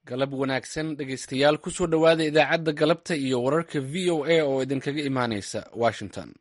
galab wanaagsan dhegaystayaal kusoo dhowaada idaacadda galabta iyo wararka v o a oo idinkaga imaanaysa washington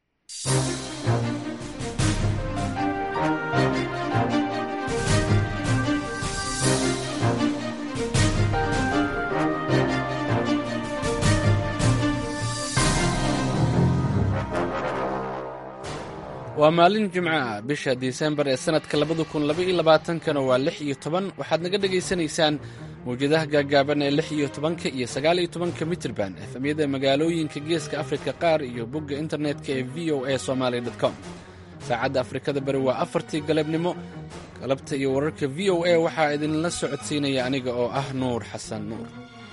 waa maalin jimco ah bisha disembar ee sannadka labada kun labaiyo labaatankana waa lix iyo toban waxaad naga dhagaysanaysaan mawjadaha gaagaaban ee lix iyo tobanka iyo sagaal iyo tobanka mitrban efemyada magaalooyinka geeska afrika qaar iyo bogga internetka ee v o a somaali com saacadda afrikada bari waa afartii galabnimo galabta iyo wararka v o a waxaa idinla socodsiinaya aniga oo ah nuur xasan nuur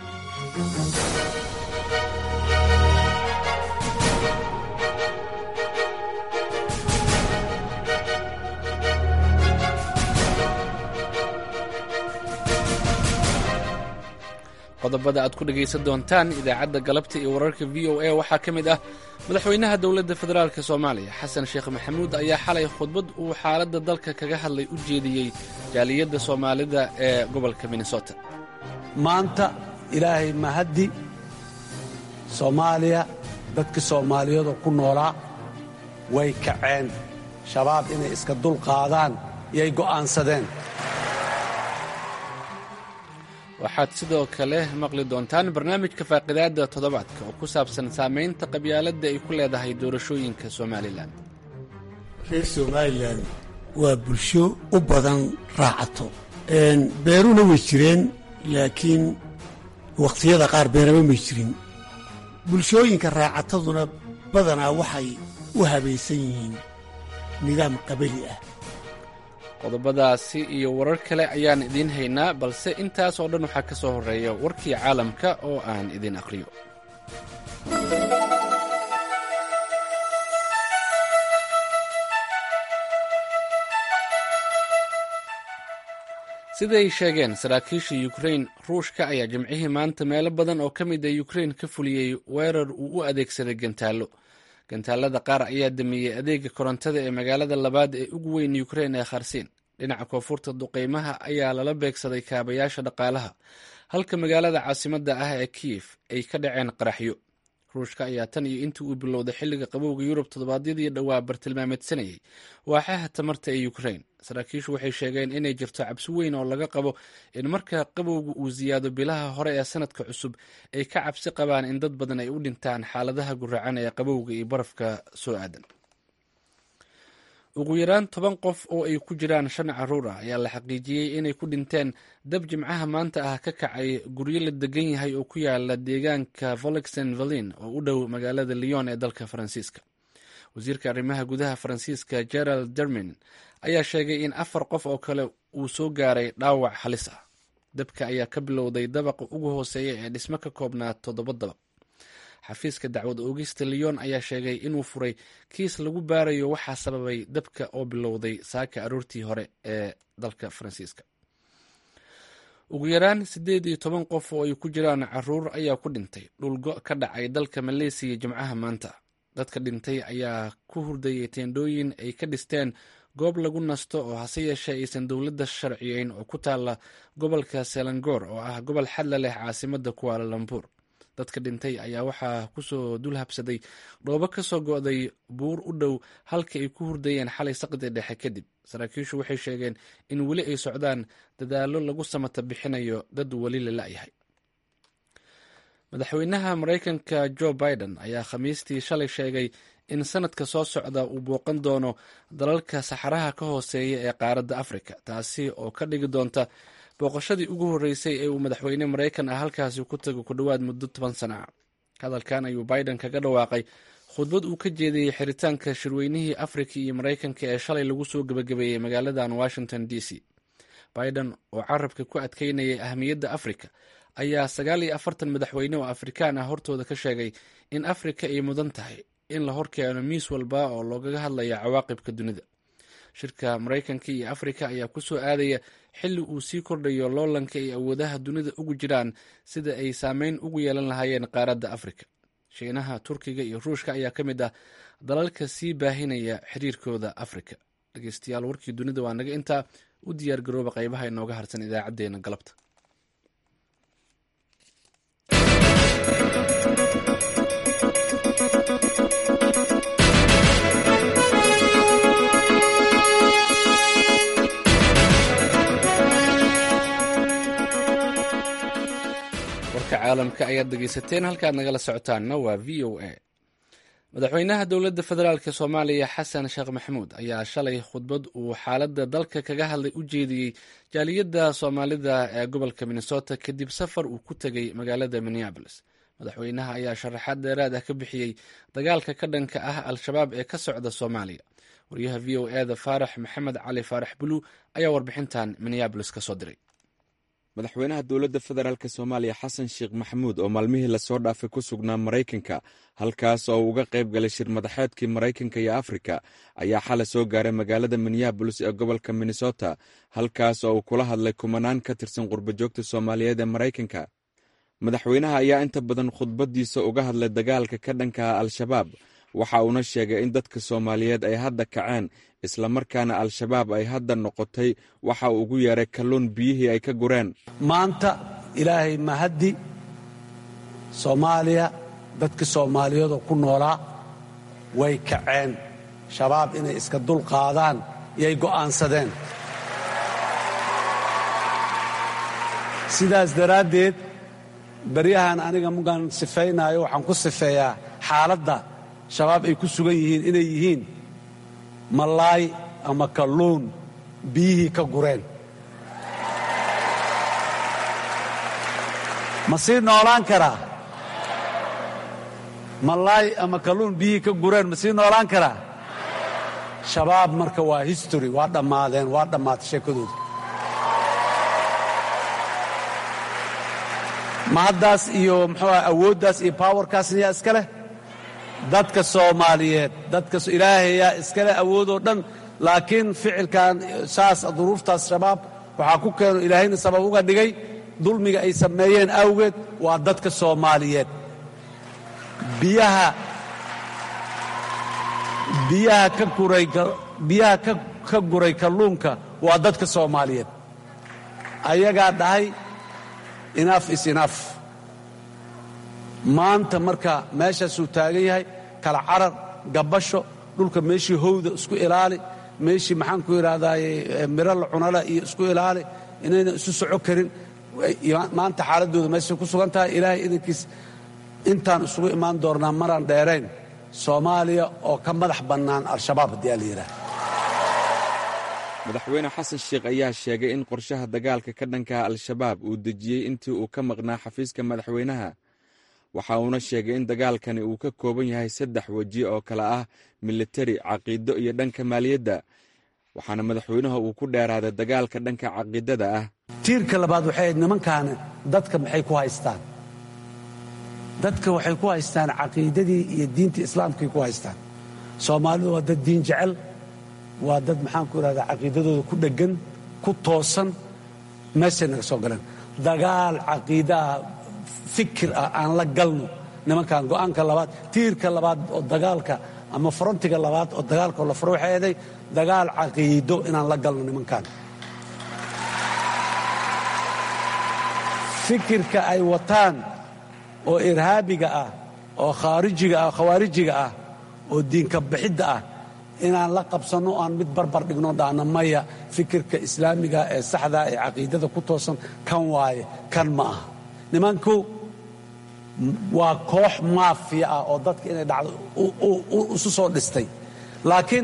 qodobada aad ku dhegaysan doontaan idaacadda galabta iyo wararka v o a waxaa ka mid ah madaxweynaha dowladda federaalk soomaaliya xasan sheekh maxamuud ayaa xalay khudbad uu xaaladda dalka kaga hadlay u jeediyey jaaliyadda soomaalida ee gobolka minnesota maanta ilaahay mahaddi soomaaliya dadka soomaaliyeedoo ku noolaa way kaceen shabaab inay iska dulqaadaan yay go'aansadeen waxaad sidoo kale maqli doontaan barnaamijka faaqidaadda toddobaadka oo ku saabsan saamaynta qabyaaladda ay ku leedahay doorashooyinka somalilan reer somalilan waa bulsho u badan raacato beeruna way jireen laakiin wakhtiyada qaar beeraba may jirin bulshooyinka raacataduna badanaa waxay u habaysan yihiin nidaam qabali ah qodobadaasi iyo warar kale ayaan idiin haynaa balse intaas oo dhan waxaa ka soo horreeya warkii caalamka oo aan idin aqhriyo siday sheegeen saraakiisha yukrain ruushka ayaa jimcihii maanta meelo badan oo ka mid a yukrain ka fuliyey weerar uu u adeegsaday gantaallo gantaalada qaar ayaa damiyey adeega korontada ee magaalada labaad ee ugu weyn yukrain ee kharsiin dhinaca koonfurta duqeymaha ayaa lala beegsaday kaabayaasha dhaqaalaha halka magaalada caasimadda ah ee kiyef ay ka dhaceen qaraxyo ruushka ayaa tan iyo intii uu bilowday xilliga qabowga yurub toddobaadyadii dhowaa bartilmaameedsanayay waaxaha tamarta ee yukrain saraakiishu waxay sheegeen inay jirto cabsi weyn oo laga qabo in marka qabowga uu siyaado bilaha hore ee sanadka cusub ay ka cabsi qabaan in dad badan ay u dhintaan xaaladaha guracan ee qabowga iyo barafka soo aadan ugu yaraan toban qof oo ay ku jiraan shan caruur ah ayaa la xaqiijiyey inay ku dhinteen dab jimcaha maanta ah ka kacay guryo la degan yahay oo ku yaala deegaanka volexen valin oo u dhow magaalada lyon ee dalka faransiiska wasiirka arrimaha gudaha faransiiska gerald dermin ayaa sheegay in afar qof oo kale uu soo gaaray dhaawac halis ah dabka ayaa ka bilowday dabaqa ugu hooseeya ee dhismo ka koobnaa toddoba dabaq xafiiska dacwad oogista lyon ayaa sheegay inuu furay kiis lagu baarayo waxaa sababay dabka oo bilowday saaka aroortii hore ee dalka faransiiska ugu yaraan siddeed iyo toban qof oo ay ku jiraan caruur ayaa ku dhintay dhulgo ka dhacay dalka maleesiya jimcaha maanta dadka dhintay ayaa ku hurdayay teendhooyin ay ka dhisteen goob lagu nasto oo hase yeeshee aysan dowladda sharciyeyn oo ku taalla gobolka selangor oo ah gobol xadla leh caasimadda kuwaala lambuur dadka dhintay ayaa waxaa kusoo dul habsaday dhoobo ka soo go'day buur u dhow halka ay ku hurdayeen xalay saqdi dhexe kadib saraakiishu waxay sheegeen in weli ay socdaan dadaallo lagu samata bixinayo dad weli la la'yahay madaxweynaha maraykanka jo biden ayaa khamiistii shalay sheegay in sanadka soo socda uu booqan doono dalalka saxaraha ka hooseeya ee qaaradda afrika taasi oo ka dhigi doonta booqashadii ugu horreysay ee uu madaxweyne maraykan ah halkaasi ku tago ku dhowaad muddo toban sana ah hadalkan ayuu biden kaga dhawaaqay khudbad uu ka jeediyey xiritaanka shirweynihii afrika iyo maraykanka ee shalay lagu soo gebagabeeyey magaaladan washington d c biden oo carabka ku adkeynayay ahmiyadda afrika ayaa sagaal iyo afartan madaxweyne oo afrikaan ah hortooda ka sheegay in afrika ay mudan tahay in la horkeeno miis walba oo loogaga hadlaya cawaaqibka dunida shirka maraykanka iyo afrika ayaa ku soo aadaya xilli uu sii kordhayo loolanka ay awoodaha dunida ugu jiraan sida ay saameyn ugu yeelan lahaayeen qaaradda afrika shiinaha turkiga iyo ruushka ayaa ka mid ah dalalka sii baahinaya xiriirkooda afrika dhegeystayaal warkii dunida waa naga intaa u diyaar garooba qaybaha inooga harsan idaacadeena galabta caalamka ayaad dhegaysateen halkaad nagala socotaanna waa v o a madaxweynaha dowladda federaalk soomaaliya xasan sheekh maxamuud ayaa shalay khudbad uu xaaladda dalka kaga hadlay u jeediyey jaaliyadda soomaalida ee gobolka minnesota kadib safar uu ku tegey magaalada minneabolis madaxweynaha ayaa sharaxaad dheeraad ah ka bixiyey dagaalka ka dhanka ah al-shabaab ee ka socda soomaaliya wariyaha v o eda faarax maxamed cali faarax bulu ayaa warbixintan minneabolis ka soo diray madaxweynaha dowladda federaalk soomaaliya xasan sheekh maxamuud oo maalmihii lasoo dhaafay ku sugnaa maraykanka halkaas oo uga qayb galay shir madaxeedkii maraykanka iyo afrika ayaa xalay soo gaaray magaalada minneabolis ee gobolka minnesota halkaas oo uu kula hadlay kumanaan ka tirsan qurbajoogta soomaaliyeed ee maraykanka madaxweynaha ayaa inta badan khudbadiisa uga hadlay dagaalka ka dhankaha al-shabaab waxa uuna sheegay in dadka soomaaliyeed ay hadda kaceen islamarkaana al-shabaab ay hadda noqotay waxa uu ugu yeeray kalluun biyihii ay ka gureen maanta ilaahay mahaddi soomaaliya dadka soomaaliyeedoo ku noolaa way kaceen shabaab inay iska dul qaadaan iyay go'aansadeen sidaas daraaddeed baryahan aniga mugaan sifaynaayo waxaan ku sifeeyaa xaaladda shabaab ay ku sugan yihiin inay yihiin malaay ama kalluun biyihii ka gureen ma sii noolaan karaa malaay ama kalluun biyihii ka gureen ma sii noolaan karaa shabaab marka waa history waa dhammaadeen waa dhammaatay sheekadooda ma haddaas iyo muxuu ah awooddaas iyo powerkaasna yaa iska leh dadka soomaaliyeed dadka ilaahayaa iskale awoodoo dhan laakiin ficilkan saas duruuftaas shabaab waxaa ku keeno ilaahayna sabab uga dhigay dulmiga ay sameeyeen awgeed waa dadka soomaaliyeed biyaha biyaha ka guray biyaha ka guray kalluunka waa dadka soomaaliyeed ayagaa dhahay inaaf is inaaf maanta marka meeshaasuu taagan yahay kala carar gabbasho dhulka meeshii howda isku ilaali meeshii maxaan ku idhahdaaye miro la cunala iyo isku ilaali inayna isu soco karin maanta xaaladdooda meeshay ku sugan tahay ilaahay idankiis intaan isugu imaan doonnaa maraan dheerayn soomaaliya oo ka madax bannaan al-shabaab haddii aa la yidhaah madaxweyne xasan sheekh ayaa sheegay in qorshaha dagaalka ka dhankaha al-shabaab uu dejiyey intii uu ka maqnaa xafiiska madaxweynaha waxa uuna sheegay in dagaalkani uu ka kooban yahay saddex weji oo kale ah militari caqiido iyo dhanka maaliyadda waxaana madaxweynaha uu ku dheeraaday dagaalka dhanka caqiidada ah tiirka labaad waxay ahayd nimankaani dadka maxay ku haystaan dadka waxay ku haystaan caqiidadii iyo diintii islaamkay ku haystaan soomaalidu waa dad diin jecel waa dad maxaan ku idhahdaa caqiidadooda ku dheggan ku toosan meeshay naga soo galeen dagaal caqiidaah fikir ah aan la galno nimankan go'aanka labaad tiirka labaad oo dagaalka ama frontiga labaad oo dagaalka oo la furo waxay ahaday dagaal caqiido inaan la galno nimankan fikirka ay wataan oo irhaabiga ah oo khaarijiga ah khawaarijiga ah oo diinka bixidda ah inaan la qabsanno o aan mid barbar dhigno dhaana maya fikirka islaamiga ee saxdaa ee caqiidada ku toosan kan waaye kan ma aha nimanku waa koox maafiya ah oo dadka inay dhacdo isu soo dhistay laakiin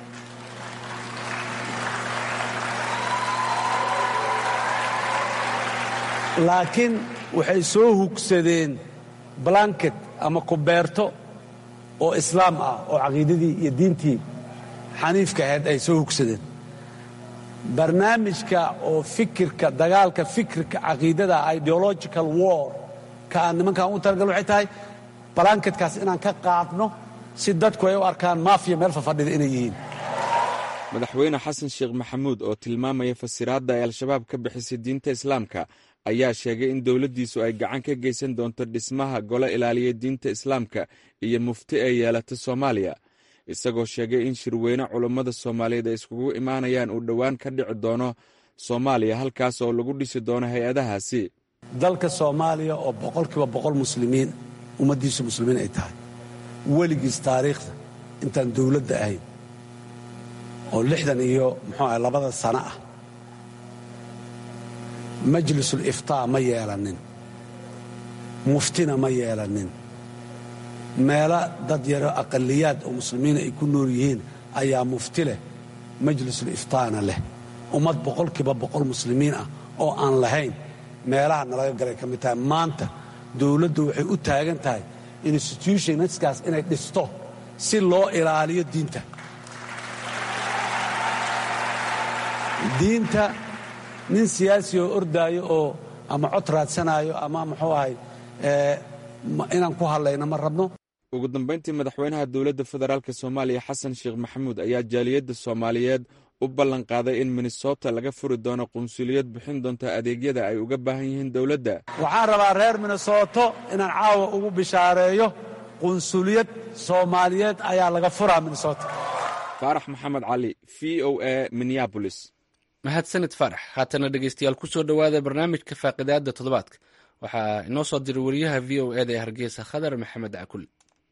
laakiin waxay soo hugsadeen blanket ama kubeerto oo islaam ah oo caqiidadii iyo diintii xaniifka ahayd ay soo hugsadeen barnaamijka oo fikirka dagaalka fikirka caqiidada ideological war ka aan nimankan u talagal waxay tahay balanketkaas inaan ka qaadno si dadku ay u arkaan maafiya meel fafadhida inay yihiin madaxweyne xasan sheekh maxamuud oo tilmaamaya fasiraadda ay al-shabaab ka bixisay diinta islaamka ayaa sheegay in dowladdiisu ay gacan ka geysan doonto dhismaha golo ilaaliya diinta islaamka iyo mufti ay yeelata soomaaliya isagoo sheegay in shirweyne culummada soomaaliyeed ay iskugu imaanayaan uu dhowaan ka dhici doono soomaaliya halkaas oo lagu dhisi doono hay-adahaasi dalka soomaaliya oo boqolkiiba boqol muslimiin ummaddiisu muslimiin ay tahay weligiis taariikhda intaan dowladda ahayn oo lixdan iyo muxuu ah labada sano ah majlisul iftaa ma yeelanin muftina ma yeelanin meelo dad yaro aqaliyaad oo muslimiina ay ku nool yihiin ayaa mufti leh majlisul iftaana leh ummad boqolkiiba boqol muslimiin ah oo aan lahayn meelaha nalaga galay ka mid tahay maanta dowladdu waxay u taagan tahay institutionskaas inay dhisto si loo ilaaliyo diinta diinta nin siyaasi oo ordaayo oo ama cod raadsanaayo ama muxuu ahay inaan ku hadlayno ma rabno ugu dambayntii madaxweynaha dowladda federaalk soomaaliya xasan sheekh maxamuud ayaa jaaliyadda soomaaliyeed u ballan qaaday in minnesota laga furi doono qunsuliyad bixin doonta adeegyada ay uga baahan yihiin dowladda waxaan rabaa reer minnesoto inaan caawa ugu bishaareeyo qunsuliyad soomaaliyeed ayaa laga furaa minnesota faarax maxamed cali v o a minneabolis mahadsanid faarax haatana dhegeystayaal ku soo dhowaada barnaamijka faaqidaada toddobaadka waxaa inoo soo diray wariyaha v o eda ee hargeysa khadar maxamed cakul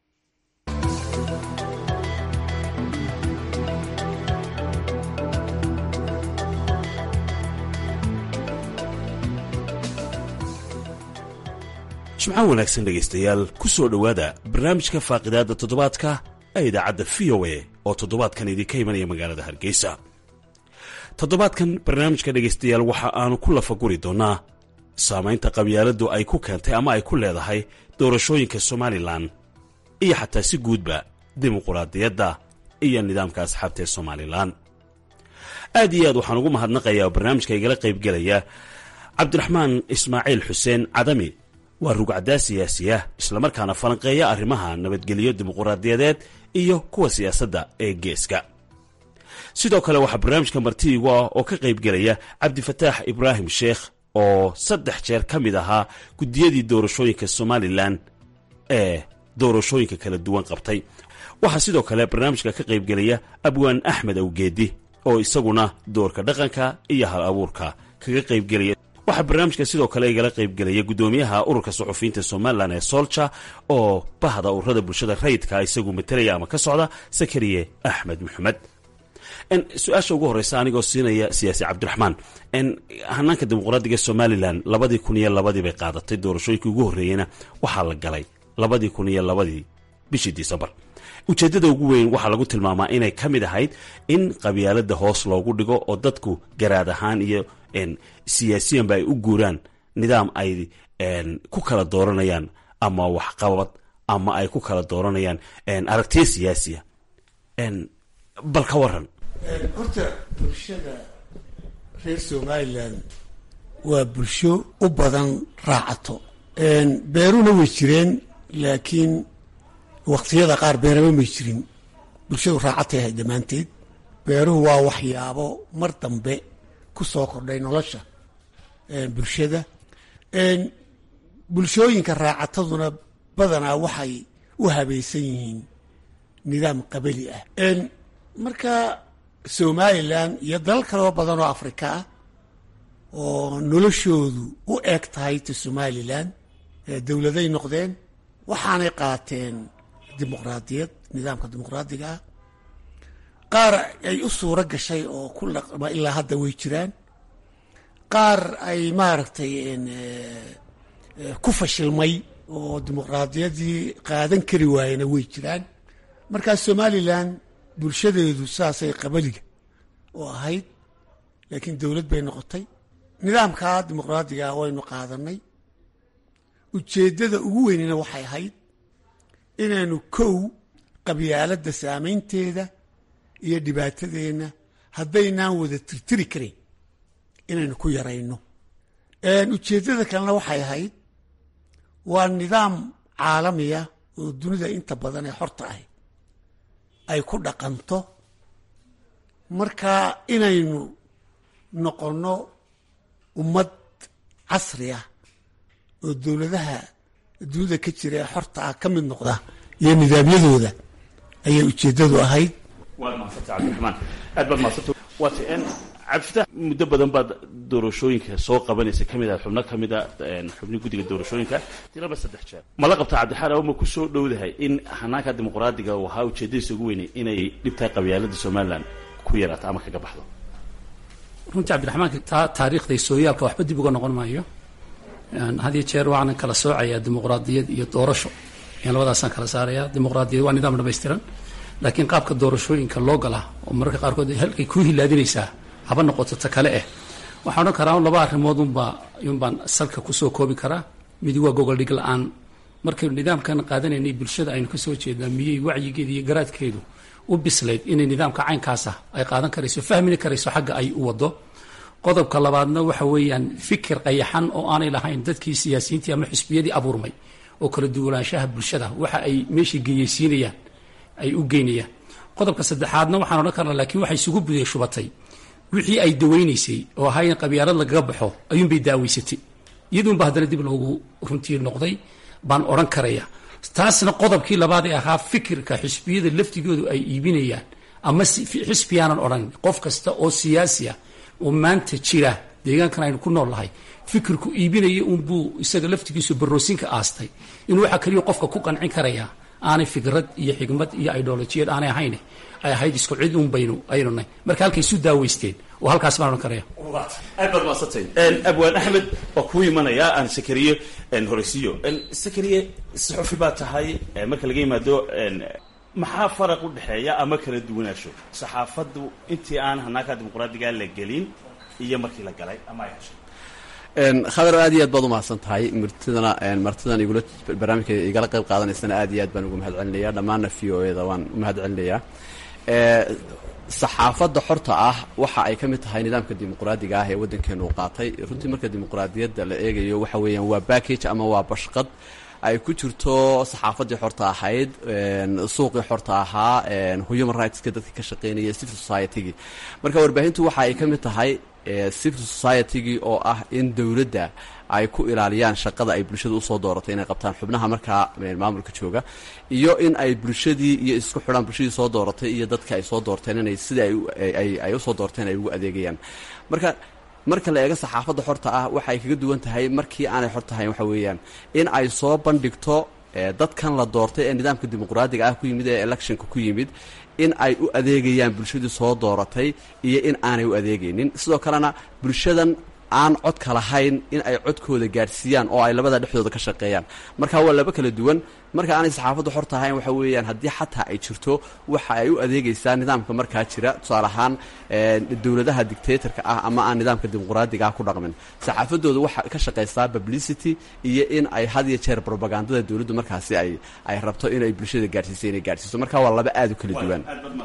jimco wanaagsan dhegaystayaal ku soo dhowaada barnaamijka faaqidaadda toddobaadka ee idaacadda v o a oo toddobaadkan idinka imanaya magaalada hargeysa toddobaadkan barnaamijka dhegaystayaal waxa aanu ku lafaguri doonnaa saamaynta qabyaaladdu ay ku keentay ama ay ku leedahay doorashooyinka somalilan iyo xataa si guudba dimuquraadiyadda iyo nidaamka asxaabta ee somalilan aad iyo aad waxaan ugu mahadnaqayaa oo barnaamijka igala qaybgelaya cabdiraxmaan ismaaciil xuseen cadami waa rugcaddaa siyaasiya islamarkaana falanqeeya arrimaha nabadgelyo dimuquraadiyadeed iyo kuwa siyaasadda ee geeska sidoo kale waxaa barnaamijka martiigu ah oo ka qaybgelaya cabdifataax ibraahim sheekh oo saddex jeer ka mid ahaa guddiyadii doorashooyinka somalilan ee doorashooyinka kala duwan qabtay waxaa sidoo kale barnaamijka ka qaybgelaya abwaan axmed awgeedi oo isaguna doorka dhaqanka iyo hal abuurka kaga qaybgelaya waxaa barnaamijka sidoo kale igala qaybgelaya guddoomiyaha ururka suxufiyiinta somalilan ee solja oo bahda ururada bulshada rayidka isagu matalaya ama ka socda sakariye axmed maxamed su-aasha ugu horeysa anigoo siinaya siyaasi cabdiraxmaan hanaanka dimuqraadiga somalilan labadii kun iyo labadii bay qaadatay doorashooyinkii ugu horreeyeyna waxaa la galay labadii kun iyo labadii bishii disembar ujeeddada ugu weyn waxaa lagu tilmaamaa inay ka mid ahayd in qabyaalada hoos loogu dhigo oo dadku garaad ahaan iyo siyaasiyanba ay u guuraan nidaam ay ku kala dooranayaan ama waxqabad ama ay ku kala dooranayaan aragtiya siyaasiya bal ka waran horta bulshada reer somalilan waa bulsho u badan raacato beeruna way jireen laakiin waqtiyada qaar beeraba may jirin bulshadu raacatay ahay dhammaanteed beeruhu waa waxyaabo mar dambe ku soo kordhay nolosha bulshada bulshooyinka raacataduna badanaa waxay u habaysan yihiin nidaam qabali ah marka somalilan iyo dalal kaloo badan oo afrika ah oo noloshoodu u eg tahay ta somalilan dowladay noqdeen waxaanay qaateen dimuqraadiyad nidaamka dimuqraadiga ah qaar ay u suuro gashay oo ku laqma ilaa hadda way jiraan qaar ay maaragtay ku fashilmay oo dimuqraadiyadii qaadan kari waayena way jiraan markaa somalilan bulshadeedu saasay qabaliga oo ahayd laakiin dowlad bay noqotay nidaamkaa dimuqraadiga waynu qaadanay ujeeddada ugu weynina waxay ahayd inaynu kow qabyaaladda saamaynteeda iyo dhibaatadeenna haddaynaan wada tirtiri karayn inaynu ku yarayno ujeeddada kalena waxay ahayd waa nidaam caalamiya oo dunida inta badan ee xorta ahy ay ku dhaqanto marka inaynu noqonno ummad casri ah oo dowladaha dunida ka jira ee xorta ah ka mid noqda iyo nidaamyadooda ayay ujeeddadu ahayd waad mahadsanta cabdiraxmaan aad baad mahadsanta waata cabdifatax muddo badan baad doorashooyinka soo qabanaysa ka mid ah xubno ka mid a xubni guddiga doorashooyinka tiraba saddex jeer ma la qabtaa cabdixaan ama ku soo dhowdahay in hanaanka dimuqraadiga uu ahaa ujeeddadiisa ugu weynay inay dhibtahay qabyaalada somalilan ku yaraato ama kaga baxdo runtii cabdiraxmaanka taa taariikhda sooyaalka waxba dib uga noqon maayo hadiyo jeer waxaanan kala soocayaa dimuqraadiyad iyo doorasho yan labadaasaan kala saaraya dimuqraadiyad waa nidaam dhamaystiran laakiin qaabka doorashooyinka loo gala oo mararka qaarkood halkay kuu hilaadinaysaa haba noqoto ta kale eh waxaan odhan karaa laba arrimood unbaa unbaan salka kusoo koobi karaa midi waa gogoldhig la-aan markaynu nidaamkan qaadanaynay bulshada aynu kasoo jeednaa miyey wacyigeeda iyo garaadkeedu u bislayd inay nidaamka caynkaasa ay qaadan karayso fahmini karayso xagga ay u wado qodobka labaadna waxa weeyaan fikir qayaxan oo aanay lahayn dadkii siyaasiyiintii ama xisbiyadii abuurmay oo kala duwanaanshaha bulshada waxa ay meeshii geyeysiinayaan ay u geynayaan qodobka saddexaadna waxaan odhan karnaa laakiin waxay isugu buday shubatay wixii ay dawaynaysay oo ahaa in qabyaalad lagaga baxo ayuunbay daaweysatay iyaduunba haddana dib loogu runtii noqday baan odhan karaya taasna qodobkii labaad ee ahaa fikirka xisbiyada laftigoodu ay iibinayaan ama xisbiyaanan odhan qof kasta oo siyaasiya oo maanta jira deegaankan aynu ku nool nahay fikirku iibinaya unbuu isaga laftigiisu baroosinka aastay inuu waxaa keliya qofka ku qancin karaya aanay fikrad iyo xigmad iyo idolojiyad aanay ahayn ay ahayd isku cid un baynu aynunay marka halkay isu daaweysteen oo halkaas baan odhan karaya aad baad maadsantahy abwaan axmed waa kuu imanaya aan sakariye horeysiiyo sakariye saxufi baa tahay marka laga yimaado maxaa faraq u dhexeeya ama kala duwanaansho saxaafaddu intii aan hanaanka dimuqraadiga la gelin iyo markii la galay ama ay heshay khadar aad iyo aad baad umahadsan tahay martidana martidan igula barnaamijka igala qayb qaadanaysana aad iyo aad baan ugu mahad celinaya dhammaanna v o e da waan u mahad celinayaa saxaafadda xorta ah waxa ay ka mid tahay nidaamka dimuqraadiga ah ee waddankeenu u qaatay runtii marka dimuqraadiyadda la eegayo waxa weeyaan waa backage ama waa bashqad ay ku jirto saxaafaddii xorta ahayd suuqii xorta ahaa human rightska dadkii ka shaqeynaya civil society-gii marka warbaahintu waxa ay ka mid tahay civil society-gii oo ah in dowladda ay ku ilaaliyaan shaqada ay bulshada usoo dooratay inay qabtaan xubnaha markaa maamulka jooga iyo in ay bulshadii iyo isku xidhaan bulshadii soo dooratay iyo dadka ay soo doorteen inay sida ay usoo doorteen ay ugu adeegayaan marka marka la eego saxaafadda xorta ah waxa ay kaga duwan tahay markii aanay xor tahayn waxa weeyaan in ay soo bandhigto dadkan la doortay ee nidaamka dimuqraadiga ah ku yimid ee electionka ku yimid in ay u adeegayaan bulshadii soo dooratay iyo in aanay u adeegaynin sidoo kalena bulshadan aan codka lahayn in ay codkooda gaadhsiiyaan oo ay labada dhexdooda ka shaqeeyaan marka waa laba kala duwan marka aanay saxaafaddu xor tahayn waxa weeyaan haddii xataa ay jirto waxa ay u adeegaysaa nidaamka markaa jira tusaale ahaan dowladaha dictatorka ah ama aan nidaamka dimuqraadiga ah ku dhaqmin saxaafaddooda waxa ka shaqaysaa publicity iyo in ay had iyo jeer propagandada dowladdu markaasi ay ay rabto inay bulshada gaadhsiiso inay gaadhsiiso marka waa laba aad u kala duwan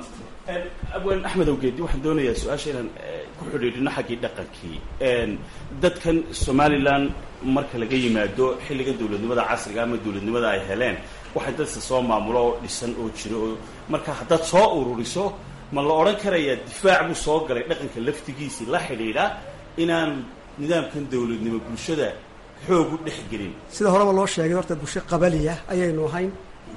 abwaan axmed awgeedi waxaan doonayaa su-aasha inaan ku xidhiidhino xaggii dhaqankii dadkan somalilan marka laga yimaado xilligan dowladnimada casriga ama dowladnimada ay heleen waxay dadka soo maamulo oo dhisan oo jiro oo marka haddaad soo ururiso ma la odhan karayaa difaac buu soo galay dhaqanka laftigiisii la xidhiidha inaan nidaamkan dowladnimo bulshada xoog u dhex gelin sida horeba loo sheegay horta bulsho qabaliya ayaynu ahayn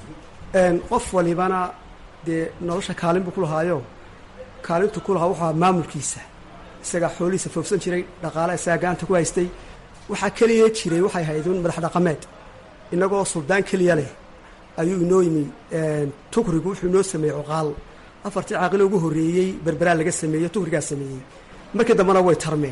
qof walibana dee nolosha kaalin buu ku lahaayo kaalintu ku lahaa wuxuu maamulkiisa isagaa xoolihiisa foofsan jiray dhaqaala isagaa gacanta ku haystay waxaa keliya jiray waxay ahayd un madax dhaqameed innagoo suldaan keliya leh ayuu inoo yimi tukrigu wuxuu inoo sameeyey cuqaal afartii caaqilo ugu horreeyey berberaa laga sameeyey tukrigaa sameeyey markii dambena way tarmeen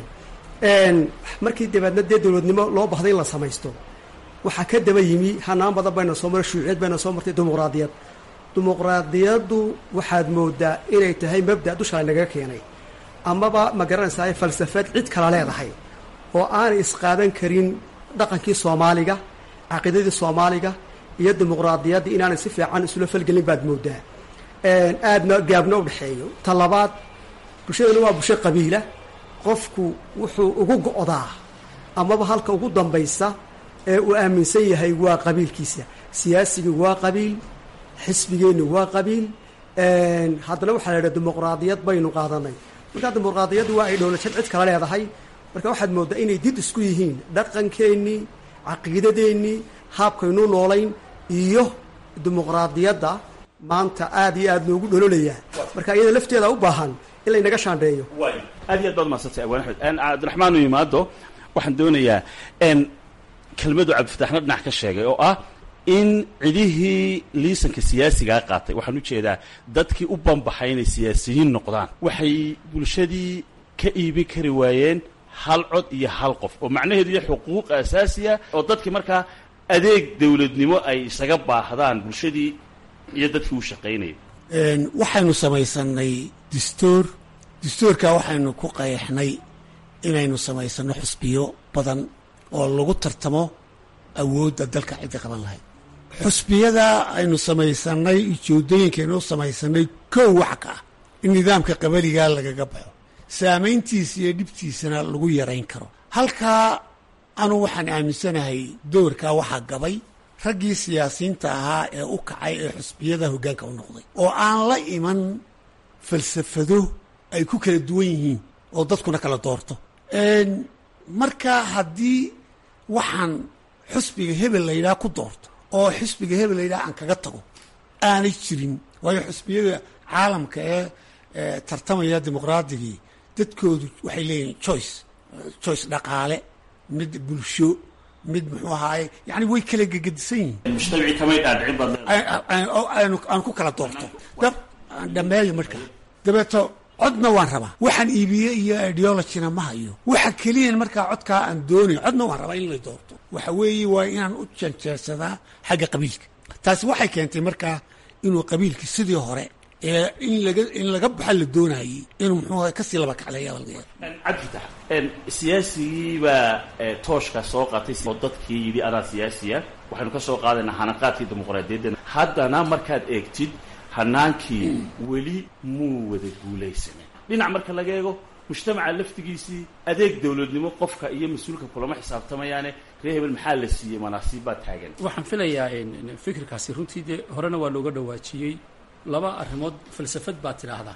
markii dabeedna dee dowladnimo loo bahday in la samaysto waxaa ka daba yimi hanaan badan bayna soo maray shuuciyad bayna soo martay dimuqraadiyad dimuqraadiyaddu waxaad moodaa inay tahay mabda dusha nagaga keenay amaba ma garanaysaa falsafad cid kala leedahay oo aanay isqaadan karin dhaqankii soomaaliga caqiidadii soomaaliga iyo dimuqraadiyaddii inaanay si fiican isula falgelin baad moodaa aadna gaabna u dhexeeyo ta labaad bulshadana waa bulsho qabiila qofku wuxuu ugu go'daa amaba halka ugu dambaysa ee uu aaminsan yahay waa qabiilkiisa siyaasigii waa qabiil xisbigeennu waa qabiil haddana waxaa la idhaha dimuqraadiyad baynu qaadanay markaa dimuqraadiyaddu waa ay dhowlajad cid kala leedahay marka waxaad mooddaa inay did isku yihiin dhaqankeennii caqiidadeennii haabkaynu noolayn iyo dimuqraadiyadda maanta aad iyo aad noogu dhololayaa marka iyada lafteeda u baahan in laynaga shaandheeyo aad iyo aad baad mahadsantay abwaan axmed cabdiraxmaan u yimaado waxaan doonayaa kelmadu cabdifataxna dhinac ka sheegay oo ah in cidihii liisanka siyaasigaa qaatay waxaan u jeedaa dadkii u banbaxay inay siyaasiyiin noqdaan waxay bulshadii ka iibin kari waayeen hal cod iyo hal qof oo macnaheedu iyo xuquuq asaasiya oo dadkii markaa adeeg dawladnimo ay isaga baahdaan bulshadii iyo dadkii u shaqaynayay waxaynu samaysanay dastuur dastuurkaa waxaynu ku qeexnay inaynu samaysanno xusbiyo badan oo lagu tartamo awoodda dalka cidda qaban lahayd xusbiyada aynu samaysanay ujoodooyinkaynu u samaysanay kow wax ka ah in nidaamka qabaligaa lagaga baxo saamayntiisa iyo dhibtiisana lagu yarayn karo halkaa anu waxaan aaminsanahay doorkaa waxaa gabay raggii siyaasiyiinta ahaa ee u kacay ee xusbiyada hoggaanka u noqday oo aan la iman falsafado ay ku kala duwan yihiin oo dadkuna kala doorto marka haddii waxaan xusbiga hebel layidhaha ku doorto oo xusbiga hebel layidhaha aan kaga tago aanay jirin waayo xusbiyada caalamka ee tartamaya dimuqraadigii dadkoodu waxay leeyihin choice choice dhaqaale mid bulsho mid muxuu ahaaye yani way kala gegedisan yihiin mujtamacii kamay dhaadhicin baad leedahay aan ku kala doorto dab aan dhameeyo markaa dabeeto codna waan rabaa waxaan iibiye iyo ideologina ma hayo waxa keliyan markaa codkaa aan doonayo codna waan rabaa in la doorto waxa weeye waa inaan u janjeersadaa xagga qabiilka taasi waxay keentay markaa inuu qabiilki sidii hore ee in laga in laga baxa la doonayey inuu muxuu kasii laba kacleeya laga yaaba cabdifatax siyaasigii baa tooshka soo qaatay oo dadkii yidhi adaa siyaasiya waxaynu ka soo qaadaynaa hanaqaadkii dimuqraadiyadda haddana markaad eegtid hanaankii weli muu wada guulaysanin dhinac marka laga eego mujtamaca laftigiisii adeeg dawladnimo qofka iyo mas-uulka kulama xisaabtamayaane ree hebel maxaa la siiyey manaasiib baa taagan waxaan filayaa fikirkaasi runtii dee horena waa looga dhawaajiyey laba arrimood falsafad baa tidhaahdaa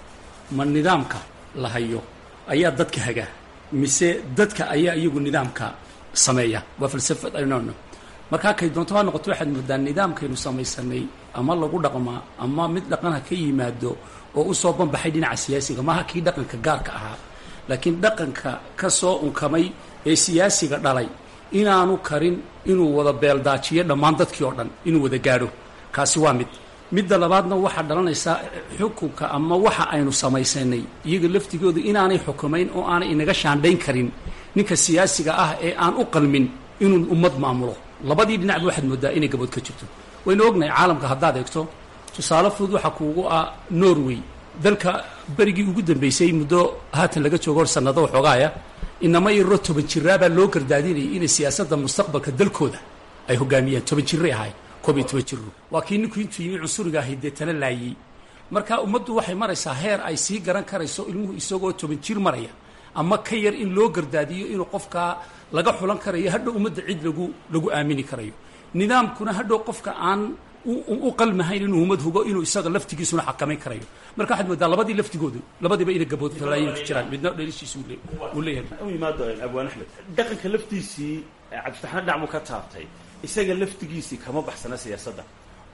ma nidaamka la hayo ayaa dadka haga mise dadka ayaa iyagu nidaamka sameeya waa falsafad aynono markaa kay doonto ha noqoto waxaad moodaa nidaamkaynu samaysanay ama lagu dhaqmaa ama mid dhaqan ha ka yimaado oo usoo banbaxay dhinaca siyaasiga maaha kii dhaqanka gaarka ahaa laakiin dhaqanka ka soo unkamay ee siyaasiga dhalay inaanu karin inuu wada beeldaajiyo dhammaan dadkii oo dhan inuu wada gaadho kaasi waa mid midda labaadna waxaa dhalanaysaa xukunka ama waxa aynu samaysanay iyaga laftigooda inaanay xukumayn oo aanay inaga shaandhayn karin ninka siyaasiga ah ee aan u qalmin inuu ummad maamulo labadii dhinacba waxaad moodaa inay gabood ka jirto waynu ognahay caalamka haddaad eegto tusaale fudud waxaa kuugu ah norway dalka berigii ugu dambeysay muddo haatan laga joogo hor sannado waxoogaaya inama yaroo toban jiraabaa loo gardaadinayay inay siyaasadda mustaqbalka dalkooda ay hogaamiyaan toban jirray ahay koob iyo toban jiro waa kii ninku intuu yimi cunsuriga ahay dee tala laayey marka ummaddu waxay maraysaa heer ay sii garan karayso ilmuhu isagoo toban jir maraya ama ka yar in loo gardaadiyo inuu qofkaa laga xulan karayo hadhow ummadda cid lagu lagu aamini karayo nidaamkuna hadhow qofka aan u qalmahayn inuu ummad hugo inuu isaga laftigiisuna xakamayn karayo marka waxaad moodaa labadii laftigoodu labadiiba inay gabood talaayin ku jiraan midna dhelishiisa uu leeyahay u yimaado abwaan axmed dhaqanka laftiisii cabdifataxna dhinac buu ka taabtay isaga laftigiisii kama baxsana siyaasadda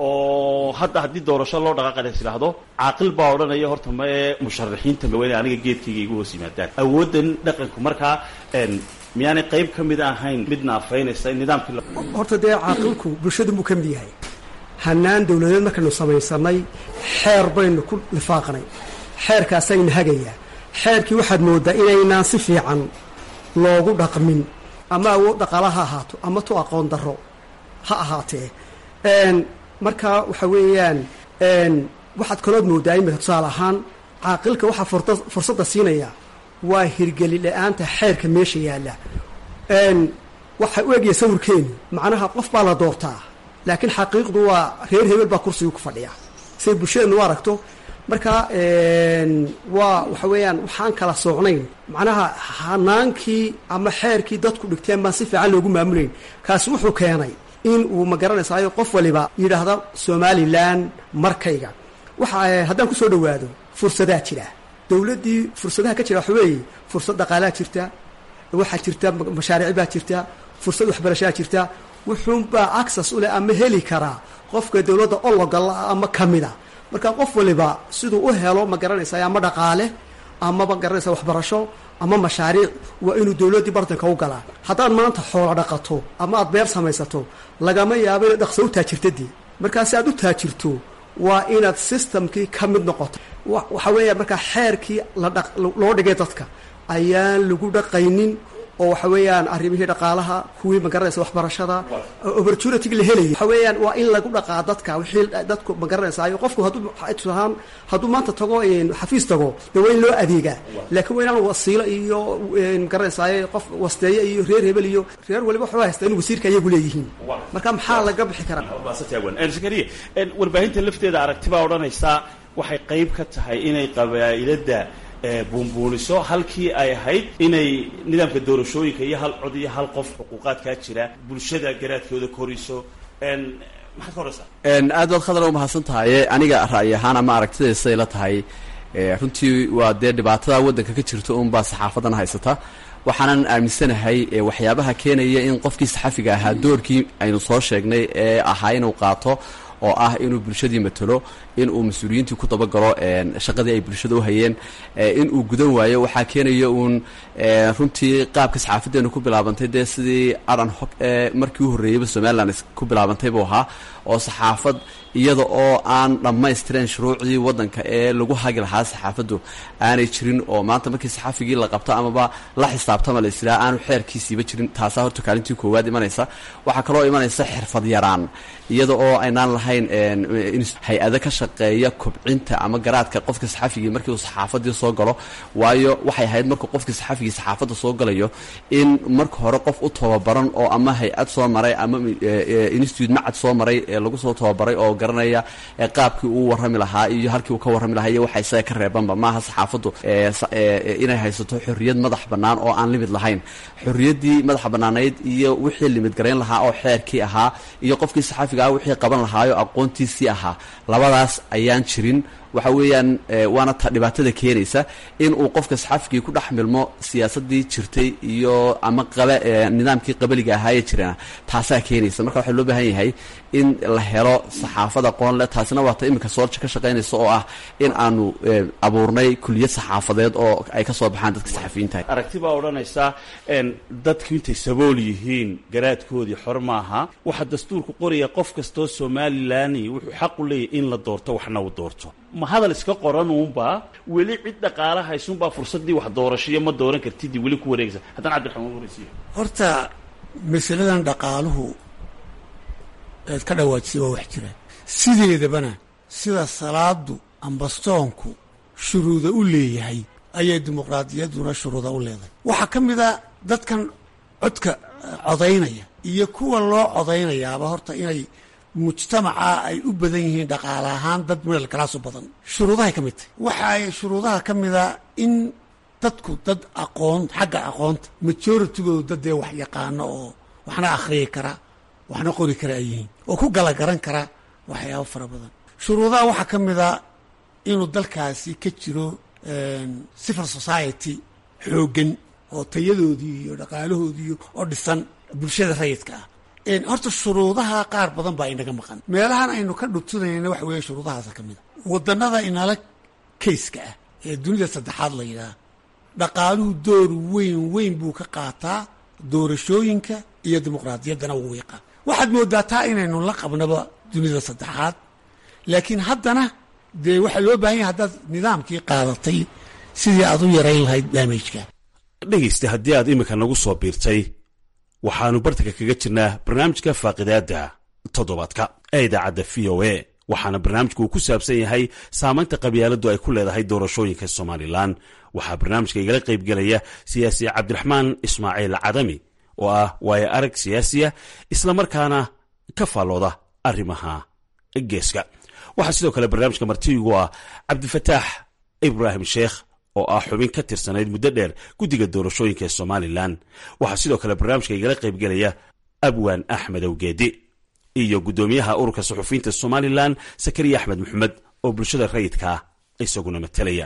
oo hadda haddii doorasho loo dhaqaaqana is idhaahdo caaqil baa odhanaya horta mae musharaxiinta maweyne aniga geedkayga igu hoos yimaadaan awooddan dhaqanku markaa miyaanay qayb ka mid ahayn mid naafaynaysa in nidaamkii horta dee caaqilku bulshadu buu ka mid yahay hanaan dawladeed markaynu samaysanay xeer baynu ku lifaaqnay xeerkaasayna hagayaa xeerkii waxaad moodaa inaynaan si fiican loogu dhaqmin ama awood dhaqaala ha ahaato ama tu aqoon darro ha ahaatee markaa waxa weeyaan waxaad kalood moodaa imika tusaale ahaan caaqilka waxaa fursadda siinaya waa hirgeli la-aanta xeerka meesha yaalla waxa u egaya sawirkeenu macnaha qof baa la doortaa laakiin xaqiiqdu waa reer hebel baa kursiga ku fadhiya siday bulshadeenu u aragto marka waa waxa weeyaan waxaan kala soocnayn macnaha hanaankii ama xeerkii dadku dhigteen baan si fiican loogu maamulayn kaasi wuxuu keenay in uu ma garanaysaayo qof waliba yidhaahda somalilan markayga waxa haddaan kusoo dhowaado fursadaa jira dowladdii fursadaha ka jira waxa weeye fursad dhaqaalaa jirta waxaa jirta mashaariic baa jirta fursad waxbarashaa jirta wuxuunbaa access u leh ama heli karaa qofka dowladda ologala ama ka mida marka qof waliba siduu u helo ma garanaysaa ama dhaqaale amaba garanaysa waxbarasho ama mashaariic waa inuu dowladdii bartanka u galaa haddaad maanta xoolo dhaqato ama aad beer samaysato lagama yaabo inaad dhaqso u taajirtadii markaa si aad u taajirto waa inaad systemkii ka mid noqoto waxa weeya markaa xeerkii loo dhigay dadka ayaan lagu dhaqaynin oo waxa weeyaan arrimihii dhaqaalaha kuwii magaranaysa waxbarashada opportunity la helaya waxa weeyaan waa in lagu dhaqaa dadka wixii dadku magaranaysa qofku hadduu tusahaan hadduu maanta tago xafiis tago dee waa in loo adeegaa laakiin waa inaan wasiilo iyo magaranaysaa qof wasteeye iyo reer hebel iyo reer waliba waxba haysta in wasiirka ayagu leeyihiin marka maxaa laga bixi karaa sakariya warbaahinta lafteeda aragtibaa odhanaysaa waxay qayb ka tahay inay qabaa'ilada buunbuuniso halkii ay ahayd inay nidaamka doorashooyinka iyo hal cod iyo hal qof xuquuqaadkaa jira bulshada garaadkooda koriso maxaad ka horaysaa aad baad khadar u mahadsan tahaye aniga ra'yi ahaan ama aragtidaysa ila tahay runtii waa dee dhibaatada waddanka ka jirta unbaa saxaafadan haysata waxaanan aaminsanahay waxyaabaha keenaya in qofkii saxafiga ahaa doorkii aynu soo sheegnay ee ahaa inuu qaato oo ah inuu bulshadii matalo in uu mas-uuliyiintii ku dabagalo shaqadii ay bulshada u hayeen in uu gudan waayo waxaa keenaya uun runtii qaabka saxaafadeenu ku bilaabantay dee sidii aran hog ee markii u horreeyeyba somalilan ku bilaabantay buu ahaa oo saxaafad iyada oo aan dhammaystiran shuruucdii waddanka ee lagu hagi lahaa saxaafaddu aanay jirin oo maanta markii saxaafigii la qabto amaba la xisaabtama la israa aanu xeerkiisiiba jirin taasaa horta kaalintii koowaad imanaysa waxaa kaloo imanaysa xirfad yaraan iyada oo aynaan lahayn hay-ado ka shaqeeya kobcinta ama garaadka qofka saxafigii markii uu saxaafadii soo galo waayo waxay ahayd markuu qofkii saxafigii saxaafadda soo galayo in marka hore qof u tababaran oo ama hay-ad soo maray ama institute macad soo maray ee lagu soo tababaray oo garanaya qaabkii uu warrami lahaa iyo halkii uu ka warrami lahaa iyo waxa isaga ka reebanba maaha saxaafaddu inay haysato xorriyad madax bannaan oo aan limid lahayn xorriyaddii madaxa bannaanayd iyo wixii limid garayn lahaa oo xeerkii ahaa iyo qofkii saxaafiga ah wixii qaban lahaayo aqoontiisii ahaa labadaas ayaan jirin waxa weeyaan waana ta dhibaatada keenaysa in uu qofka saxaafigii ku dhex milmo siyaasadii jirtay iyo ama qaba nidaamkii qabaliga ahaayee jirana taasaa keenaysa marka waxaa loo baahan yahay in la helo saxaafad aqoon leh taasina waa ta iminka soolja ka shaqaynaysa oo ah in aanu abuurnay kuliyad saxaafadeed oo ay ka soo baxaan dadka saxafiyiinta aragti baa odhanaysaa dadku intay sabool yihiin garaadkoodii xor maaha waxaa dastuurku qoraya qof kastoo somalilan wuxuu xaq u leeyahy in la doorto waxna uu doorto ma hadal iska qoranuunbaa weli cid dhaqaala haysunbaa fursaddii wax doorashiyo ma dooran kartidii weli ku wareegaysa haddana cabdiraxmaan waraysiyo horta masaladan dhaqaaluhu eed ka dhawaajisay waa wax jira sideedabana sida salaadu ambastoonku shuruuda u leeyahay ayay dimuqraadiyadduna shuruuda u leedahay waxaa ka mid a dadkan codka codaynaya iyo kuwa loo codaynayaaba horta inay mujtamaca ay u badan yihiin dhaqaale ahaan dad middle class u badan shuruudahay ka mid tahay waxa ay shuruudaha ka mida in dadku dad aqoon xagga aqoonta majoritygoodu dad dee wax yaqaano oo waxna akhriyi kara waxna qori kara ay yihiin oo ku galagaran kara waxyaabo fara badan shuruudaha waxaa ka mida inuu dalkaasi ka jiro civil society xooggan oo tayadoodii iyo dhaqaalahoodii oo dhisan bulshada rayidka ah horta shuruudaha qaar badan baa inaga maqan meelahan aynu ka dhubtunayna waxa weeye shuruudahaasa ka mid a wadannada inala kayska ah ee dunida saddexaad la yidhaha dhaqaaluhu door weyn weyn buu ka qaataa doorashooyinka iyo dimuqraadiyaddana wuu yaqaan waxaad moodaa taa inaynu la qabnaba dunida saddexaad laakiin haddana dee waxaa loo baahan yahay haddaad nidaamkii qaadatay sidii aad u yarayn lahayd daamajka dhegaysta haddii aad iminka nagu soo biirtay waxaannu bartanka kaga jirnaa barnaamijka faaqidaadda toddobaadka ee idaacadda v o a waxaana barnaamijku uu ku saabsan yahay saamaynta qabyaaladdu ay ku leedahay doorashooyinka somalilan waxaa barnaamijka igala qaybgelaya siyaasi cabdiraxmaan ismaaciil cadami oo ah waayo arag siyaasiya islamarkaana ka faallooda arrimaha geeska waxaa sidoo kale barnaamijka martiigu ah cabdifataax ibraahim sheekh oo ah xubin ka tirsanayd muddo dheer guddiga doorashooyinka ee somalilan waxaa sidoo kale barnaamijka igala qaybgelaya abwaan axmed awgeedi iyo guddoomiyaha ururka suxufiyiinta somalilan sakariya axmed maxamed oo bulshada rayidkaa isaguna matalaya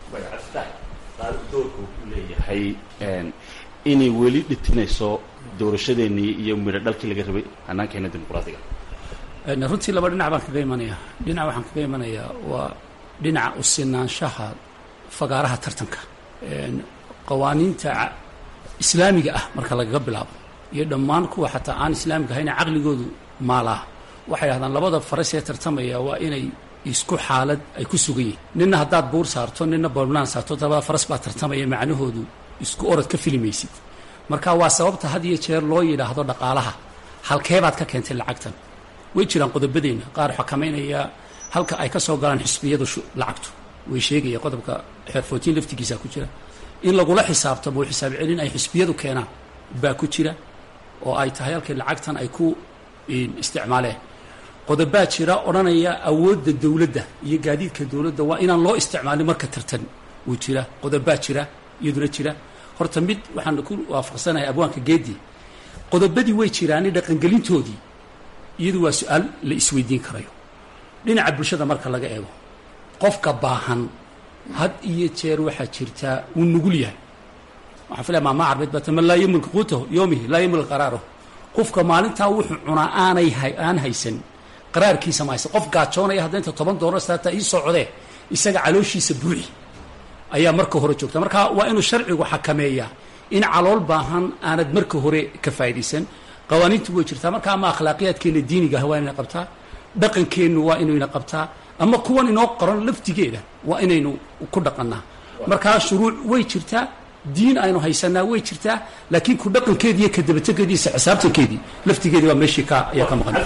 doorka wuxuu leeyahay inay weli dhitinayso doorashadeennii iyo midho dhalkii laga rabay hanaankeena dimuqraadiga runtii laba dhinac baan kaga imanaya dhinac waxaan kaga imanayaa waa dhinaca u sinaanshaha fagaaraha tartanka qawaaniinta islaamiga ah marka lagaga bilaabo iyo dhammaan kuwa xataa aan islaamiga ahayna caqligoodu maalaa waxay dhahdaan labada faras ee tartamaya waa inay isku xaalad ay ku sugan yihiin ninna haddaad buur saarto ninna boolnaan saarto labada faras baa tartamaya macnahoodu isku orod ka filimaysid marka waa sababta had iyo jeer loo yidhaahdo dhaqaalaha halkeebaad ka keentay lacagtan way jiraan qodobadeenna qaar xakamaynaya halka ay ka soo galaan xisbiyadu lacagtu way sheegaya qodobka xeerfootiin laftigiisa ku jira in lagula xisaabtamo xisaab celin ay xisbiyadu keenaan baa ku jira oo ay tahay halkii lacagtan ay ku isticmaaleen qodobaa jira odhanaya awoodda dowladda iyo gaadiidka dowladda waa inaan loo isticmaalin marka tartan wuu jira qodobaa jira iyaduna jira horta mid waxaan ku waafaqsanahay abwaanka geedi qodobadii way jiraani dhaqangelintoodii iyadu waa su-aal la isweydiin karayo dhinaca bulshada marka laga eego qofka baahan had iyo jeer waxaa jirtaa wuu nugul yahay waxaan filaya maama carbeed baa tama laa yamulka quutahu yoomihi laa yamulka qaraarahu qofka maalintaa wuxuu cunaa aanay aan haysan qaraarkiisa ma haysan qof gaajoonaya hadda inta toban doolar saata ii socdee isaga calooshiisa buuxi ayaa marka hore joogta marka waa inuu sharcigu xakameeyaa in calool baahan aanad marka hore ka faa'idaysan qawaaniintu way jirtaa marka ama akhlaaqiyaadkeena diinigaah waa inayna qabtaa dhaqankeennu waa inayna qabtaa ama kuwan inoo qoran laftigeeda waa inaynu ku dhaqannaa markaa shuruuc way jirtaa diin aynu haysanaa way jirtaa laakiin ku dhaqankeedi iyo kadabategeediisa xisaabtankeedii laftigeedii waa meeshii ka ayaa ka maqan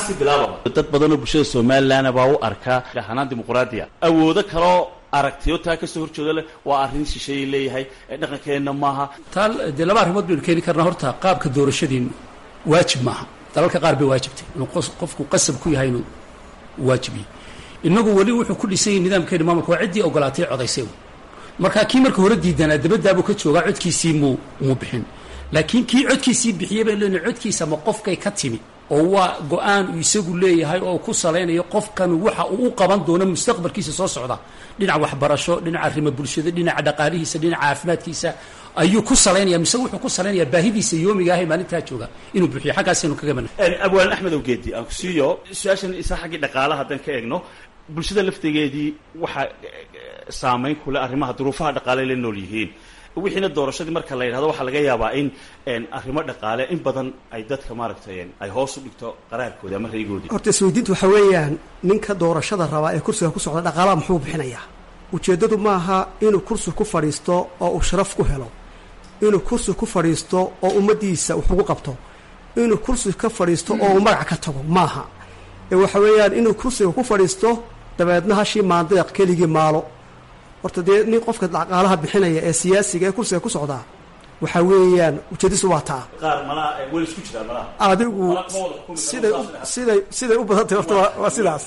dad badanoo bulshada somalilan baa u arkaa hanaan dimuqraadiya awoodo kaloo aragtiyo taa kasoo horjeedo leh waa arrin shisheeyay leeyahay dhaqankeenna maaha taa dee laba arrimood baynu keeni karnaa horta qaabka doorashadiinu waajib maaha dalalka qaar bay waajibtay inuu qofku qasab ku yahay inuu waajibiyo inagu weli wuxuu ku dhisan yahay nidaamkeeni maamulka waa ciddii ogolaatay codaysay markaa kii marka hore diidanaa dabadaabuu ka joogaa codkiisii muu muu bixin laakiin kii codkiisii bixiyey bay leena codkiisa ma qofkay ka timi oo waa go-aan uu isagu leeyahay oo ku salaynayo qofkan waxa uu u qaban doono mustaqbalkiisa soo socda dhinaca waxbarasho dhinaca arrimo bulshada dhinaca dhaqaalihiisa dhinaca caafimaadkiisa ayuu ku salaynaya mise wuxuu ku salaynayaa baahidiisa yoomiga ahay maalintaa jooga inuu bixiyo xaggaasaynu kaga mana abwaan axmed awgeedi aan ku siiyo su-aashan isa xaggii dhaqaalaha haddaan ka eegno bulshada laftigeedii waxaa saamayn kule arrimaha duruufaha dhaqaale la nool yihiin wixiina doorashadii marka la yidhahdo waxaa laga yaabaa in arrimo dhaqaale in badan ay dadka maaragtay ay hoos u dhigto qaraarkoodi ama raygoodii horta isweydiintu waxaa weeyaan ninka doorashada rabaa ee kursiga ku socda dhaqaalaha muxuu bixinayaa ujeeddadu maaha inuu kursi ku fadhiisto oo uu sharaf ku helo inuu kursi ku fadhiisto oo ummaddiisa wax ugu qabto inuu kursi ka fadhiisto oo uu magac ka tago maaha ee waxa weeyaan inuu kursiga ku fadhiisto dabeedna hashii maandeeq keligii maalo horta dee nin qofka dhaqaalaha bixinaya ee siyaasiga ee kursiga ku socdaa waxaa weeyaan ujeedisu waa taa qaar malaa weli isku jiraan malaha adigu siday siday siday u badantay horta waa waa sidaas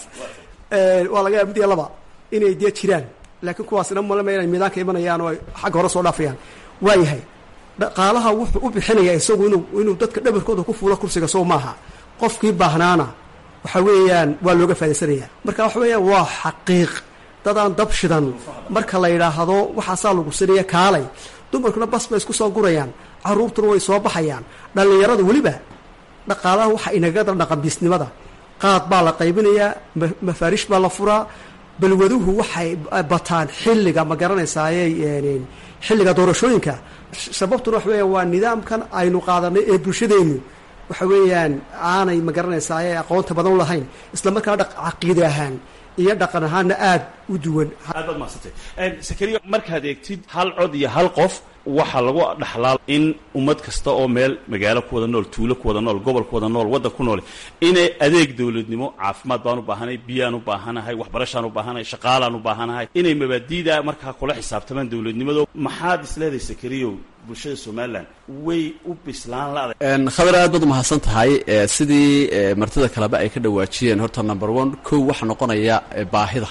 waa laga yaaba mid iyo laba inay dee jiraan laakiin kuwaasina malama inay miidaanka imanayaan oo ay xagga hore soo dhaafayaan waayahay dhaqaalaha wuxuu u bixinaya isagu inuu inuu dadka dhabarkooda ku fuulo kursiga soo maaha qofkii baahnaana waxa weeyaan waa looga faa'idaysanaya marka waxa weeyaan waa xaqiiq dadaan dab shidan marka la yidhaahdo waxaasaa lagu sinaya kaalay dumarkuna bas bay isku soo gurayaan carruurtuna way soo baxayaan dhallinyaradu weliba dhaqaalaha waxa inaga dhaqanbiisnimada qaad baa la qaybinayaa mafaarish baa la furaa balwaduhu waxay bataan xilliga ma garanaysaaye xilliga doorashooyinka sababtuna waxa weeyaan waa nidaamkan aynu qaadanay ee bulshadeennu waxa weeyaan aanay ma garanaysaaye aqoonta badan u lahayn isla markaana caqiide ahaan iyo dhaqan ahaanna aad u duwan aad baad mahadsantay sakariya markaad eegtid hal cod iyo hal qof waxaa lagu dhaxlaa in ummad kasta oo meel magaalo ku wada nool tuulo ku wada nool gobol ku wada nool waddan ku nool inay adeeg dowladnimo caafimaad baan u baahanahay biyaan u baahanahay waxbarashaan u baahanahay shaqaalaan u baahanahay inay mabaadiida markaa kula xisaabtamaan dowladnimado maxaad isleedahay sakariyow bulshada somalilan way u bislaan la khabar aad baad umahadsan tahay sidii martida kaleba ay ka dhawaajiyeen horta number one kow waxaa noqonaya baahida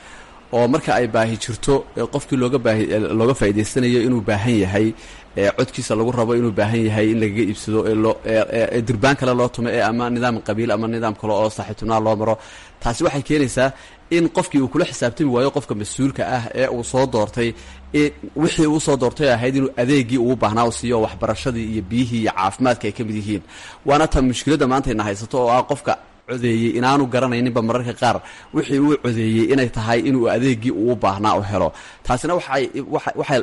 oo marka ay baahi jirto qofkii looga baahi looga faa'idaysanayo inuu baahan yahay codkiisa lagu rabo inuu baahan yahay in lagaga iibsado ee loo dirbaan kale loo tumo ee ama nidaam qabiil ama nidaam kale oo saaxiibtinaa loo maro taasi waxay keenaysaa in qofkii uu kula xisaabtami waayo qofka mas-uulka ah ee uu soo doortay wixii uu soo doortay ahayd inuu adeegii ugu baahnaa u siiyo waxbarashadii iyo biyihii iyo caafimaadka ay ka mid yihiin waana ta mushkiladda maanta ina haysato oo ah qofka codeeyey inaanu garanayninba mararka qaar wixii uu codeeyey inay tahay inuu adeegii uu baahnaa u helo taasina waxay waxay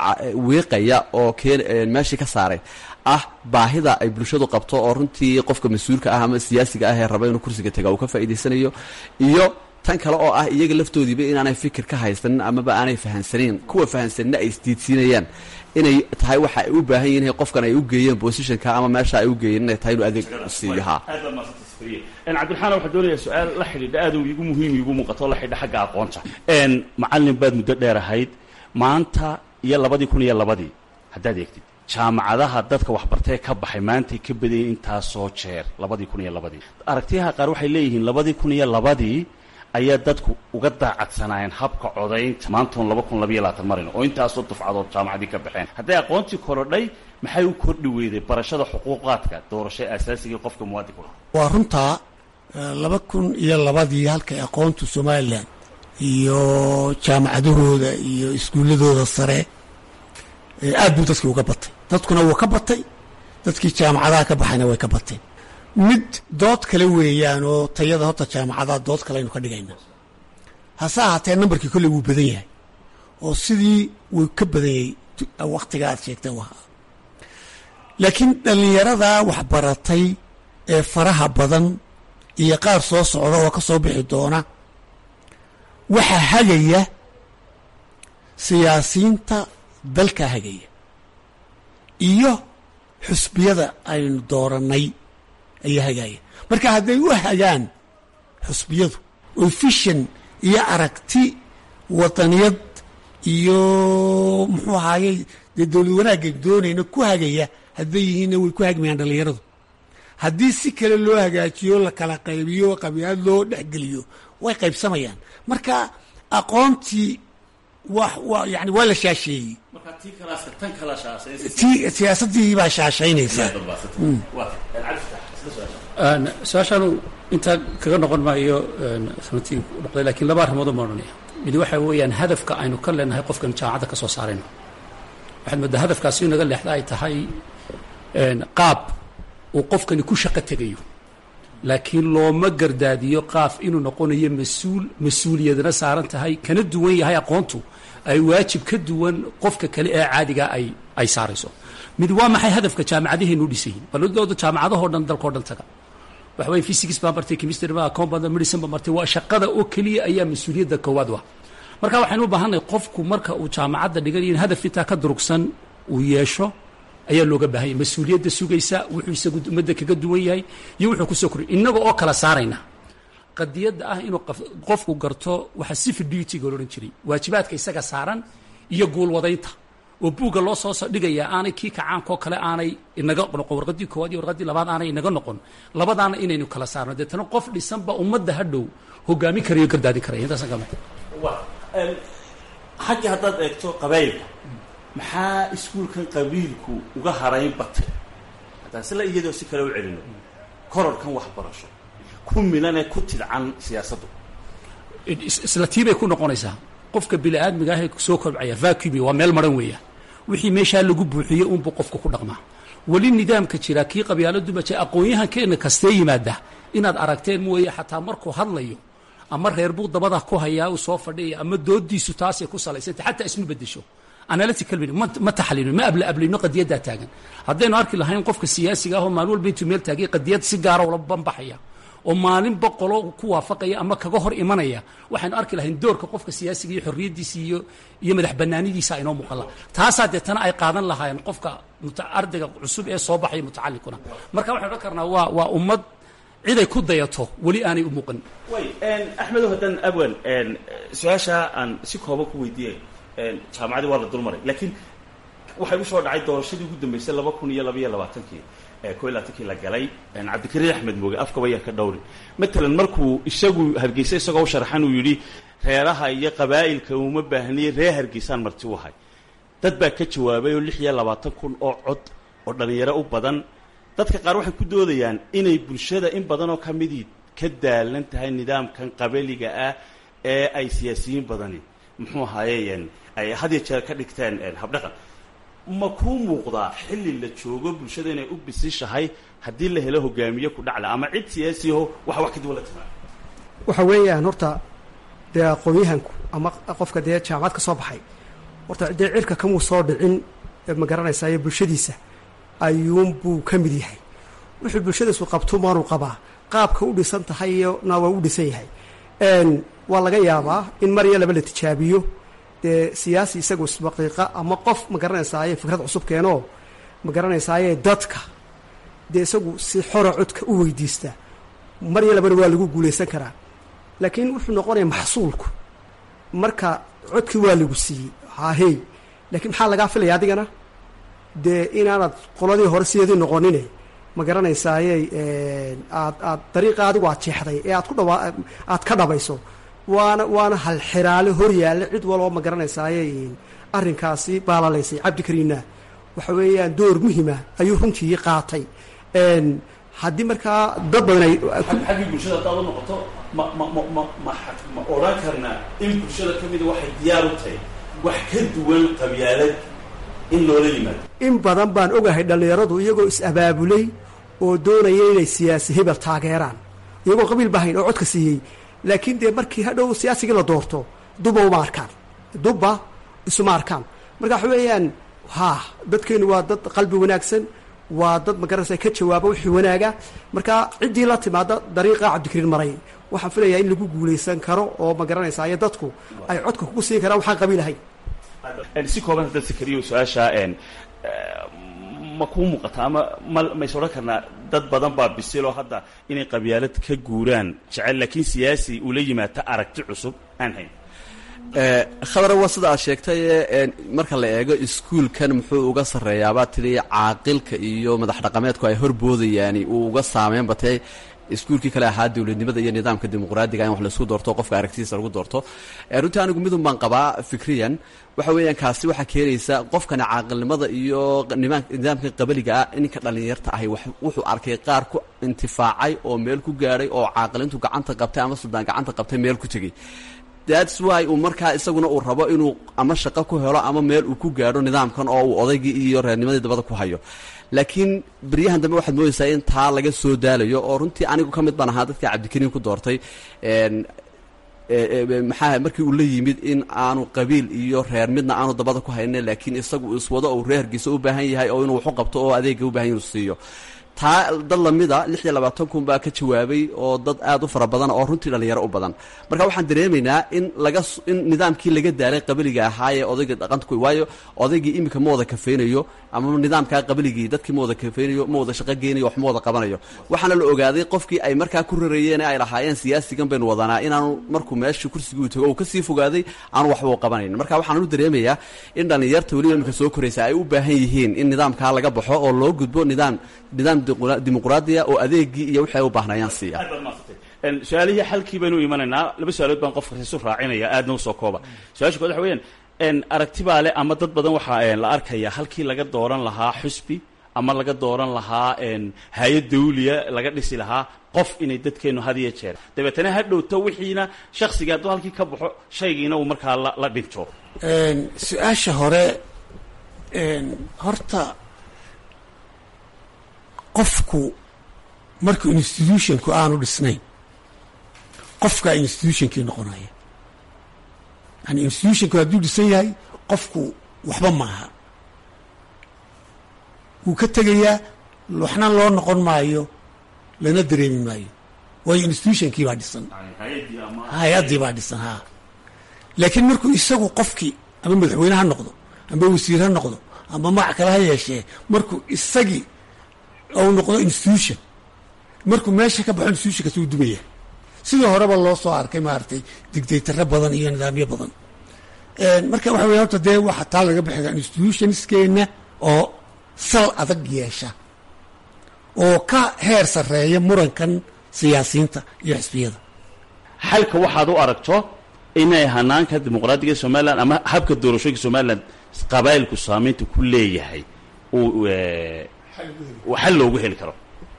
wiiqaya oo keen meeshii ka saaray ah baahida ay bulshadu qabto oo runtii qofka mas-uulka ah ama siyaasiga ah ee raba inuu kursiga taga uu ka faa'idaysanayo iyo tan kale oo ah iyaga laftoodiiba inaanay fikir ka haysanin amaba aanay fahansanin kuwa fahansanina ay isdiidsiinayaan inay tahay waxa ay u baahan yihin qofkan ay u geeyeen positionka ama meesha ay u geeyeen inay tahay inuu adeeg siiyo ha cabdiraxmaan waxaa doonaya su-aal la xidhiidha aad igu muhiim igu muuqato la xidhiidha xagga aqoonta macallin baad muddo dheer ahayd maanta iyo labadii kun iyo labadii haddaad eegtid jaamacadaha dadka waxbartee ka baxay maantay ka badayeen intaasoo jeer labadii kun iyo labadii aragtiyaha qaar waxay leeyihiin labadii kun iyo labadii ayaa dadku uga daacadsanaayeen habka codaynta maantoon laba kun labayo labaatan marayno oo intaasoo dufcadood jaamacadii ka baxeen hadday aqoontii korodhay maxay u kordhi weyday barashada xuquuqaadka doorasho asaasigii qofka muwaadinka waa runtaa laba kun iyo labadii halkay aqoontu somalilan iyo jaamacadahooda iyo iskuulladooda sare aad buu dadkii uga batay dadkuna wuu ka batay dadkii jaamacadaha ka baxayna way ka bateen mid dood kale weeyaan oo tayada horta jaamacadaha dood kale aynu ka dhigayna hase ahaatee nambarkii kolley wuu badan yahay oo sidii wuu ka badan yahay wakhtiga aad sheegtay u ahaa laakiin dhallinyarada waxbaratay ee faraha badan iyo qaar soo socda oo ka soo bixi doona waxaa hagaya siyaasiyiinta dalka hagaya iyo xusbiyada aynu doorannay ayaa hagaaya marka hadday u hagaan xusbiyadu oo fishan iyo aragti wadaniyad iyo muxuu ahaayey dee dowlad wanaagga doonayna ku hagaya hadday yihiinna way ku hagmayaan dhallinyaradu haddii si kale loo hagaajiyo la kala qaybiyo qabiilad loo dhexgeliyo way qaybsamayaan marka aqoontii wa wa yani waa la shaasheeyey ti siyaasaddii baa shaashaynaysaa su-aashaanu intaa kaga noqon maayo runtii noqday lakiin laba arrimood ma odhanaya mid waxa weeyaan hadafka aynu ka leenahay qofkan jaamacadda ka soo saarayno waxaad moodaa hadafkaasi inaga leexda ay tahay qaab uu qofkani ku shaqo tegayo laakiin looma gardaadiyo qaaf inuu noqonayo mas-uul mas-uuliyadna saaran tahay kana duwan yahay aqoontu ay waajib ka duwan qofka kale ee caadiga ay ay saarayso mid waa maxay hadafka jaamacadaheenu dhisayin balodooda jaamacadahoo dhan dalkao dhan taga waxa weye physics baa martay chemistry baa account baa medicine baa martay waa shaqada oo keliya ayaa mas-uuliyadda koowaad wa marka waxaynu u baahannahay qofku marka uu jaamacadda dhiganayo in hadaf intaa ka durugsan uu yeesho ayaa looga baahanya mas-uuliyadda sugaysa wuxuu isagu ummadda kaga duwan yahay iyo wuxuu kusoo koriy innaga oo kala saarayna qadiyadda ah inuu qofku garto waxa civil duty-ga lo odhan jiray waajibaadka isaga saaran iyo guulwadaynta oo buugga loo soo dhigaya aanay kii kacaankoo kale aanay inaga noqon warqadii koowaad iyo warqadii labaad aanay inaga noqon labadaana inaynu kala saarno deetana qof dhisanba ummadda hadhow hogaamin karayo gardaadin karaya intaasaan kama xaggii haddaad eegto qabaayilka maxaa iskuulkan qabiilku uga harayn batay haddaan sila iyadoo si kale u celino kororkan waxbarasho ku milanee ku tidcan siyaasaddu isla tii bay ku noqonaysaa qofka bini-aadmiga ahee soo kobcaya vacuumi waa meel maran weeya wixii meeshaa lagu buuxiyey unbuu qofka ku dhaqmaa weli nidaamka jira kii qabyaaladuma jira aqoon-yahankeena kastee yimaada inaad aragteen mooye xataa markuu hadlayo ama reer buu dabada ku hayaa uu soo fadhiyaya ama doodiisu taasay ku salaysantay xataa isma bedesho analytical ma taxliilin ma abla ablayno qadiyaddaa taagan haddaynu arki lahayn qofka siyaasiga ah oo maalin walba intuu meel taagay qadiyad si gaara ula banbaxaya oo maalin boqolo ku waafaqaya ama kaga hor imanaya waxaynu arki lahayn doorka qofka siyaasiga iyo xorriyaddiisa iyo iyo madax banaanidiisa aynoo muuqan laha taasaa deetana ay qaadan lahaayeen qofka ardayga cusub ee soo baxaya mutacalinkuna marka waxaynu odhan karnaa waa waa ummad ciday ku dayato weli aanay u muuqan way axmedow haddaan abwan su-aashaa aan si kooban ku weydiiyay jaamacadii waa la dulmaray laakiin waxay usoo dhacay doorashadii ugu dambeysay laba kun iyo labaiyo labaatankii ko iyo labaatankii la galay cabdikariin axmed mooge afkaba yaa ka dhowri matalan markuu isagu hargeysa isagoo u sharxan uu yidhi reeraha iyo qabaa'ilka uma baahniye reer hargeysaan marti u ahay dad baa ka jawaabay oo lix iyo labaatan kun oo cod oo dhallinyaro u badan dadka qaar waxay ku doodayaan inay bulshada in badanoo ka midii ka daalan tahay nidaamkan qabaliga ah ee ay siyaasiyiin badani muxuu ahaaye ay had iyo jeer ka dhigteen habdhaqan ma kuu muuqdaa xilli la joogo bulshada inay u bisishahay haddii la helo hogaamiye ku dhacla ama cid siyaasiyaho waxa wax kadib la timaa waxa weeyaan horta dee aqoon-yahanku ama qofka dee jaamacad ka soo baxay horta dee cirka kamuu soo dhicin ma garanaysaa iyo bulshadiisa ayuunbuu ka mid yahay wuxuu bulshadiisu qabto maanuu qabaa qaabka u dhisan tahay iyo na waa u dhisan yahay waa laga yaabaa in mar iyo laba la tijaabiyo dee siyaasi isagu isbaqiiqa ama qof ma garanaysaaye fikrad cusub keenoo ma garanaysaaye dadka dee isagu si xora codka u weydiista mar iyo labana waa lagu guulaysan karaa laakiin wuxuu noqonaya maxsuulku marka codkii waa lagu siiyey hahey laakiin maxaa lagaa filaya adigana dee inaanad qoladii hore sideedii noqonine ma garanaysaaye aad aad dariiqa adigu aad jeexday ee aad ku dhawa aad ka dhabayso waana waana halxiraale hor yaalla cid waloo ma garanaysaaye arrinkaasi baalalaysay cabdikariinna waxa weeyaan door muhima ayuu runtii qaatay haddii markaa dad badan ay xaggii bulshada haddaad u noqoto ma ma ma ma ma ma odhan karnaa in bulshada ka mida waxay diyaar u tahay wax ka duwan qabyaalad in loola yimaado in badan baan ogahay dhallinyaradu iyagoo is-abaabulay oo doonaya inay siyaasi hebel taageeraan iyagoo qabiil bahayn oo codka siiyey laakiin dee markii hadhow siyaasigii la doorto dubba uma arkaan dubba isuma arkaan marka waxa weeyaan ha dadkeenu waa dad qalbi wanaagsan waa dad magaranaysa ka jawaaba wixii wanaaga marka ciddii la timaada dariiqa cabdikariin maray waxaan filayaa in lagu guulaysan karo oo ma garanaysa iyo dadku ay codka kugu siin karaan waxaan qabiil ahayn si kooban hadda sakariyo su-aasha ma kuu muuqata ama ma mays odhan karnaa dad badan baa bisiloo hadda inay qabyaalad ka guuraan jecel laakiin siyaasi ula yimaata aragti cusub aan hayn khadar waa sida aad sheegtay marka la eego iskuulkan muxuu uga sarreeyaabaa tidhi caaqilka iyo madax dhaqameedku ay horboodayaani uu uga saameyn batay iskuulkii kale ahaa dowladnimada iyo nidaamka dimuqraadiga in wax laisku doorto qofka aragtidiisa lagu doorto runtii anigu midun baan qabaa fikriyan waxa weeyaan kaasi waxaa keenaysa qofkani caaqilnimada iyo nidaamka qabaliga ah ninka dhallinyarta ahi wuxuu arkay qaar ku intifaacay oo meel ku gaadhay oo caaqilintu gacanta qabtay ama suldaan gacanta qabtay meel ku tegey thats why uu markaa isaguna uu rabo inuu ama shaqo ku helo ama meel uu ku gaadho nidaamkan oo uu odaygii iyo reernimadii dabada ku hayo laakiin beryahan dambe waxaad moodaysaa in taa laga soo daalayo oo runtii anigu ka mid baan ahaa dadka cabdikariin ku doortay maxaa markii uu la yimid in aanu qabiil iyo reer midna aanu dabada ku haynin laakiin isagu iswado uu reerkiisa u baahan yahay oo inuu waxu qabto oo adeega u bahan inuu siiyo taa dad lamida lix iyo labaatan kun baa ka jawaabay oo dad aad u fara badan oo runtii dhallinyaro u badan marka waxaan dareemaynaa in laga in nidaamkii laga daalay qabiliga ahaayee odayga dhaqanta ku waayo odaygii iminka ma wada kafaynayo ama nidaamkaa qabiligii dadkii ma wada kafaynayo ma wada shaqo geynayo wax ma wada qabanayo waxaana la ogaaday qofkii ay markaa ku rarayeen ay lahaayeen siyaasigan baynu wadanaa inaanu markuu meeshii kursigii u tago uu kasii fogaaday aanu waxba u qabanayn marka waxaan u dareemayaa in dhallinyarta weliba iminka soo koraysa ay u baahan yihiin in nidaamkaa laga baxo oo loo gudbo nidaam nidaam dimuqraadiya oo adeegii iyo wixii ay u baahnayaan siiya su-aalihii xalkii baynu imanaynaa laba su-aalood baan qofka isu raacinaya aadna usoo kooba su-aasha kood waxa weyaan aragti baa le ama dad badan waxaa la arkaya halkii laga dooran lahaa xusbi ama laga dooran lahaa hay-ad dawliya laga dhisi lahaa qof inay dadkeenu had iyo jeer dabeetana ha dhowto wixiina shaksiga hadduu halkii ka baxo shaygiina uu markaa la dhinto su-aasha hore horta qofku markuu institutionku aanu dhisnayn qofkaa institutionkii noqonaya yani institutionku hadduu dhisan yahay qofku waxba maaha wuu ka tegayaa waxna loo noqon maayo lana dareemi maayo waayo institutionkii baa dhisan hay-addii baa dhisan ha laakiin markuu isagu qofkii ama madaxweyne ha noqdo ama wasiir ha noqdo ama magac kale ha yeeshee markuu isagii ou noqdo institution markuu meesha ka baxo institutionkaas uu dumaya sidii horeba loo soo arkay maaragtay digdaytaro badan iyo nidaamyo badan marka waxa wey horta dee waxa taa laga bixi institutionskeenna oo sal adag yeesha oo ka heer sarreeya murankan siyaasiyiinta iyo xisbiyada xalka waxaad u aragto inay hanaanka dimuqraadiga somalilan ama habka doorashooyinka somalilan qabailku saamaynta ku leeyahay uu xal loogu heli karo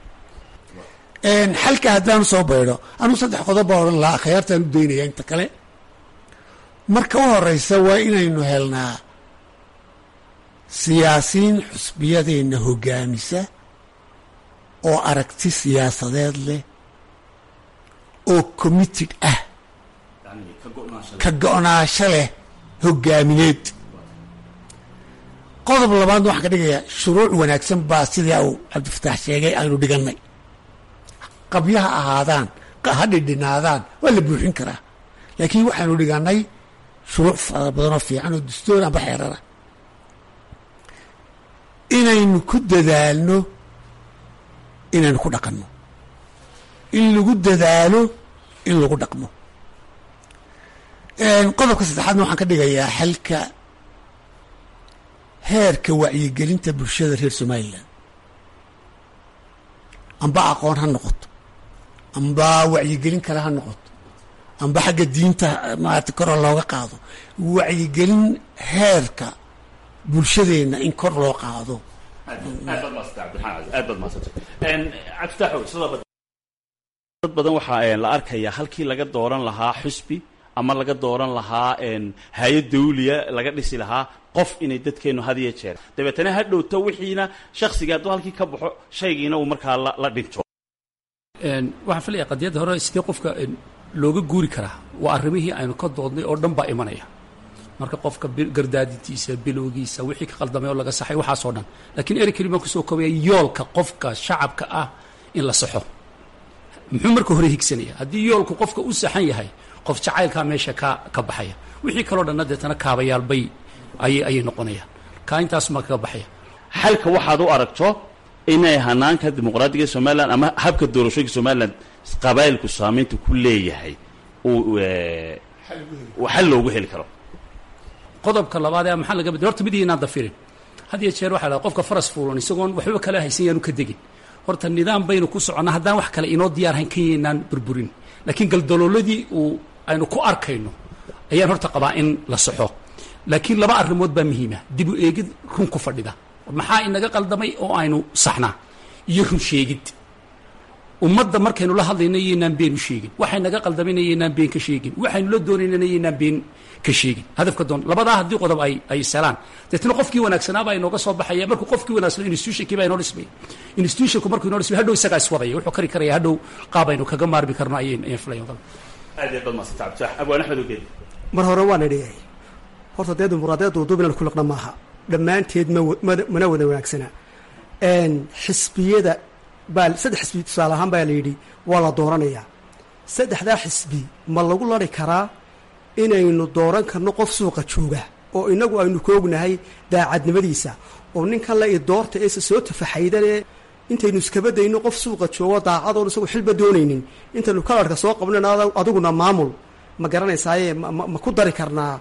xalka haddaan soo baydho anuu saddex qodob baa odhan lahaa akhyaartaan u daynaya inta kale marka u horeysa waa inaynu helnaa siyaasiyiin xusbiyadeenna hoggaamisa oo aragti siyaasadeed leh oo committed ah ka go-naansho leh hoggaamineed qodob labaadna waxaan ka dhigayaa shuruuc wanaagsan baa sidii uu cabdifataax sheegay aynu dhigannay qabyaha ahaadaan ha dhidhinaadaan waa la buuxin karaa laakiin waxaanu dhiganay shuruuc fara badanoo fiican oo dastoor amba xeerara inaynu ku dadaalno inaynu ku dhaqanno in lagu dadaalo in lagu dhaqmo qodobka saddexaadna waxaan ka dhigayaa xalka heerka wacyigelinta bulshada reer somalilan amba aqoon ha noqoto amba wacyigelin kale ha noqoto amba xagga diinta maarata kor looga qaado wacyigelin heerka bulshadeenna in kor loo qaado dad badan waxaa la arkayaa halkii laga dooran lahaa xusbi ama laga dooran lahaa hay-ad dawliya laga dhisi lahaa qof inay dadkeennu had iyo jeer dabeetana ha dhowto wixiina shaksiga hadduu halkii ka baxo shaygiina uu markaa la dhinto waxaan filaya qadiyadda hore sidee qofka looga guuri karaa waa arrimihii aynu ka doodnay oo dhan baa imanaya marka qofka gardaadintiisa bilowgiisa wixii ka qaldamay oo laga saxay waxaasoo dhan laakiin eri keli baan kusoo koobaya yoolka qofka shacabka ah in la saxo muxuu marka hore higsanaya haddii yoolku qofka u saxan yahay qof jacaylkaa meesha ka ka baxaya wixii kaloo dhanna deetana kaabayaal bay ayay ayay noqonayaan kaa intaasumaa kaga baxaya xalka waxaad u aragto inay hanaanka dimuqraadiga somalilan ama habka doorashooyinka somalilan qabaayilku saamaynta ku leeyahay uu xal loogu heli karo qodobka labaad ee maxaa laga bedel horta mid inaan dafirin had iyo jeer waxaa lahaa qofka faras fuulan isagoon waxba kala haysan yaanu ka degin horta nidaam baynu ku soconnaa haddaan wax kale inoo diyaarhayn ka yaynaan burburin laakiin galdalooladii uu aynu ku arkayno ayaan horta qabaa in la saxo laakiin laba arrimood baa muhiima dib u eegid run ku fadhida maxaa inaga qaldamay oo aynu saxnaa iyo run sheegid ummadda markaynu la hadlayna yaynaan been u sheegin waxay naga qaldamayna yaynaan been ka sheegin waxaynu la doonaynana yaynaan been ka sheegin hadafka doon labadaa haddii qodob ay ay salaan deetna qofkii wanaagsanaabaa inooga soo baxaya markuu qofkii wanaagsan institutionkii baa inoo dhismaya institutionku markuu inoo dhismay hadhow isagaa iswadaya wuxuu kari karaya hadhow qaab aynu kaga maarmi karno ayaan ayaan filaya aad iyo aad maasanta cabditax abwaan axmed ogeed mar hore waan idhiyay horta dee dimuqraadiyadda duuduub inaan ku liqna maaha dhammaanteed ma mana wada wanaagsana xisbiyada baa saddex xisbi tusaale ahaan baa la yidhi waa la dooranayaa saddexdaa xisbi ma lagu lari karaa inaynu dooran karno qof suuqa jooga oo inagu aynu ka ognahay daacadnimadiisa oo ninkan la idoorta eese soo tafaxaydanee intaynu iskabadayno qof suuqa joogo daacadoon isagu xilba doonaynin intaynu kalarhka soo qabnan adiguna maamul ma garanaysaaye ma ku dari karnaa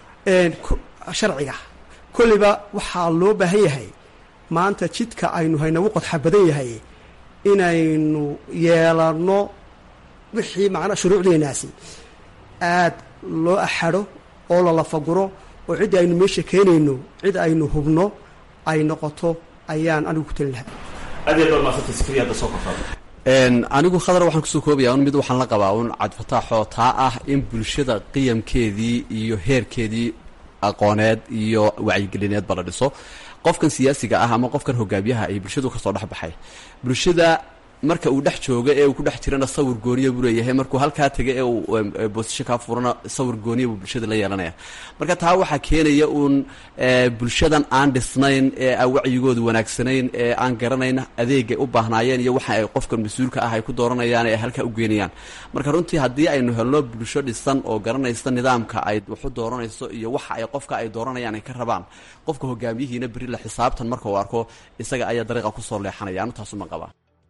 sharciga kolliba waxaa loo baahan yahay maanta jidka aynu haynagu qodxa badan yahay inaynu yeelanno wixii macnaa shuruucdeenaasi aad loo axadho oo lalafaguro oo ciddii aynu meesha keenayno cid aynu hubno ay noqoto ayaan anigu ku talin lahaa aad iyo aad maasanta sikriya hadda soo kortaada anigu khadar waxaan kusoo koobaya un mid waxaan la qabaa un cabdifataaxoo taa ah in bulshada qiyamkeedii iyo heerkeedii aqooneed iyo wacyigelineedba la dhiso qofkan siyaasiga ah ama qofkan hogaamiyaha ay bulshadu kasoo dhex baxay bulshada marka uu dhex jooga ee uu ku dhex jirana sawir gooniya buu leeyahay markuu halkaa taga ee uu boosasho kaa furana sawir gooniya buu bulshada la yeelanaya marka taa waxaa keenaya uun bulshadan aan dhisnayn ee aan wacyigoodu wanaagsanayn ee aan garanayn adeegay u baahnaayeen iyo waxa ay qofkan mas-uulka ah ay ku dooranayaan ee halkaa u geenayaan marka runtii haddii aynu helno bulsho dhisan oo garanaysa nidaamka ay waxu dooranayso iyo waxa ay qofka ay dooranayaan ay ka rabaan qofka hogaamiyihiina beri la xisaabtan marka uu arko isaga ayaa dariiqa kusoo leexanaya anu taasuma qabaa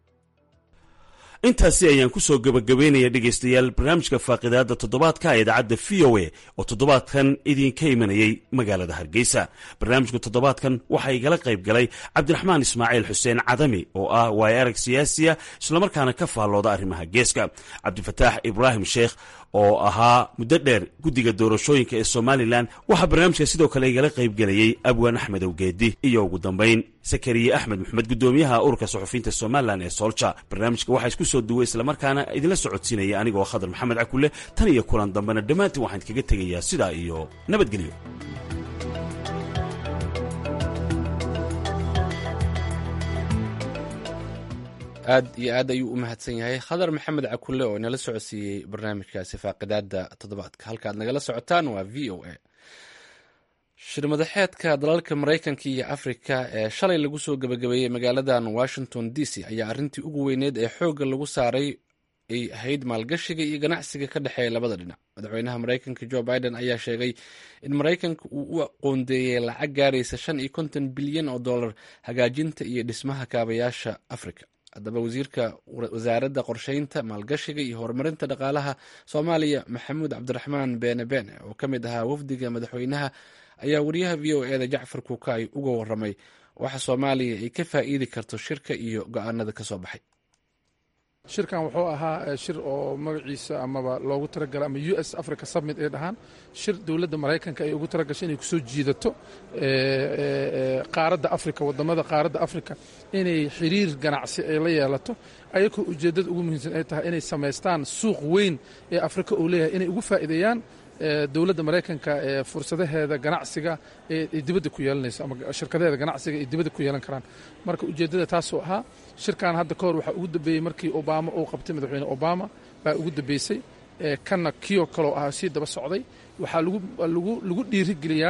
intaasi ayaan ku soo gebagabaynaya dhegaystayaal barnaamijka faaqidaadda toddobaadka ee idaacadda v o a oo toddobaadkan idinka imanayay magaalada hargeysa barnaamijka toddobaadkan waxaa igala qayb galay cabdiraxmaan ismaaciil xuseen cadami oo ah waayo arag siyaasiya islamarkaana ka faallooda arrimaha geeska cabdifataax ibraahim sheekh oo ahaa muddo dheer guddiga doorashooyinka ee somalilan waxaa barnaamijka sidoo kale igala qaybgelayey abwaan axmed owgeedi iyo ugu dambayn sakariye axmed maxamed guddoomiyaha ururka suxufiyiinta somalilan ee soolja barnaamijka waxaa isku soo duway islamarkaana idinla socodsiinaya anigoo khadar maxamed cakule tan iyo kulan dambena dhammaantiin waxaan idkaga tegayaa sidaa iyo nabadgelyo aad iyo aad ayuu u mahadsan yahay khadar maxamed cakule oo inala socodsiiyey barnaamijkaasi faaqidaada toddobaadka halkaad nagala socotaan waa v o a shirmadaxeedka dalalka maraykanka iyo afrika ee shalay lagu soo gebagabeeyey magaaladan washington d c ayaa arrintii ugu weyneed ee xoogga lagu saaray ay ahayd maalgashiga iyo ganacsiga ka dhexeeya labada dhinac madaxweynaha maraykanka jo biden ayaa sheegay in maraykanka uu u qoondeeyey lacag gaaraysa shan iyo konton bilyan oo dollar hagaajinta iyo dhismaha kaabayaasha afrika haddaba wasiirka wasaaradda qorsheynta maalgashiga iyo horumarinta dhaqaalaha soomaaliya maxamuud cabdiraxmaan beene beene oo ka mid ahaa wafdiga madaxweynaha ayaa wariyaha v o eda jacfar kuukay uga waramay waxa soomaaliya ay ka faa'iidi karto shirka iyo go-aanada ka soo baxay shirkan wuxuu ahaa shir oo magaciisa amaba loogu talagalay ama u s africa summit ay dhahaan shir dowladda maraykanka ay ugu talagashay inay kusoo jiidato qaaradda africa wadamada qaaradda africa inay xiriir ganacsi ay la yeelato ayakoo ujeeddada ugu muhiimsan ay tahay inay samaystaan suuq weyn ee afrika uu leeyahay inay ugu faa'iideeyaan dowladda maraykanka ee fursadaheeda ganacsiga ee dibadda ku yeelanayso ama shirkadaheeda ganacsiga ay dibadda ku yeelan karaan marka ujeeddada taasuu ahaa shirkan hadda ka hor waxaa ugu dambeeyey markii obama uu qabtay madaxweyne obama baa ugu dambeysay kanna kiyo kaloo ahaa sii daba socday waxaa lagu dhiirigeliyaa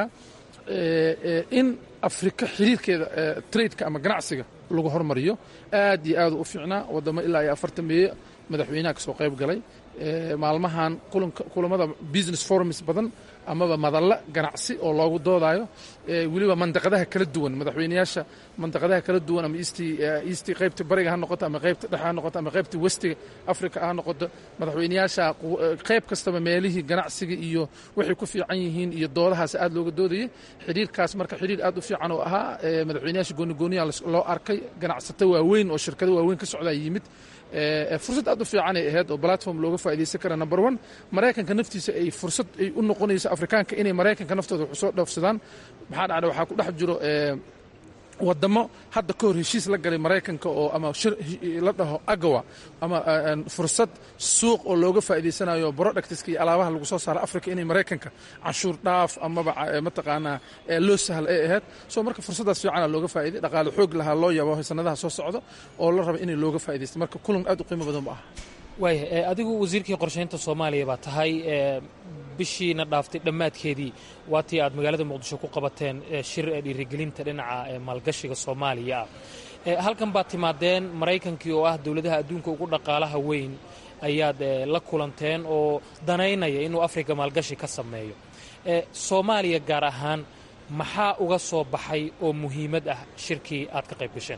in afrika xiriirkeeda tradeka ama ganacsiga lagu hormariyo aad iyo aad u fiicnaa wadamo ilaa iyo afartan meeye madaxweynaha ka soo qayb galay maalmahan kulamada business forums badan amaba madalla ganacsi oo loogu doodayo weliba mandaqadaha kala duwan madaxweynayaasha mandaqadaha kala duwan ama east qaybta bariga ha noqoto ama qaybta dhexe ha noqoto ama qaybta westiga africa ha noqoto madaxweynayaasha qayb kastaba meelihii ganacsiga iyo waxay ku fiican yihiin iyo doodahaas aad looga doodayay xiriirkaas marka xiriir aad u fiican oo ahaa madaxweynayaasha goonigooniya loo arkay ganacsato waaweyn oo shirkado waaweyn ka socdaa yimid fursad aad u fiican ay ahayd oo platform looga faa'iidaysan kara number one maraykanka naftiisa ay fursad ay u noqonayso afrikaanka inay maraykanka naftooda wax soo dhoofsadaan maxaa dhacda waxaa ku dhex jiro wadamo hadda ka hor heshiis la galay maraykanka oo ama shir la dhaho agawa ama fursad suuq oo looga faa'iidaysanayo productska iyo alaabaha lagu soo saaro africa inay maraykanka canshuur dhaaf amaba mataqaanaa loo sahal ay ahayd soo marka fursaddaas fiicana looga faa'iday dhaqaale xoog lahaa loo yabo sanadaha soo socdo oo la raba inay looga faa'iidaysto marka kulan aad u qiimo badan bu ah waaya adigu wasiirkii qorshaynta soomaaliya baa tahay bishiina dhaaftay dhammaadkeedii waatii aad magaalada muqdisho ku qabateen shir dhiirigelinta dhinaca maalgashiga soomaaliya ah halkan baad timaadeen maraykankii oo ah dowladaha adduunka ugu dhaqaalaha weyn ayaad la kulanteen oo danaynaya inuu afrika maalgashi ka sameeyo soomaaliya gaar ahaan maxaa uga soo baxay oo muhiimad ah shirkii aad ka qayb gasheen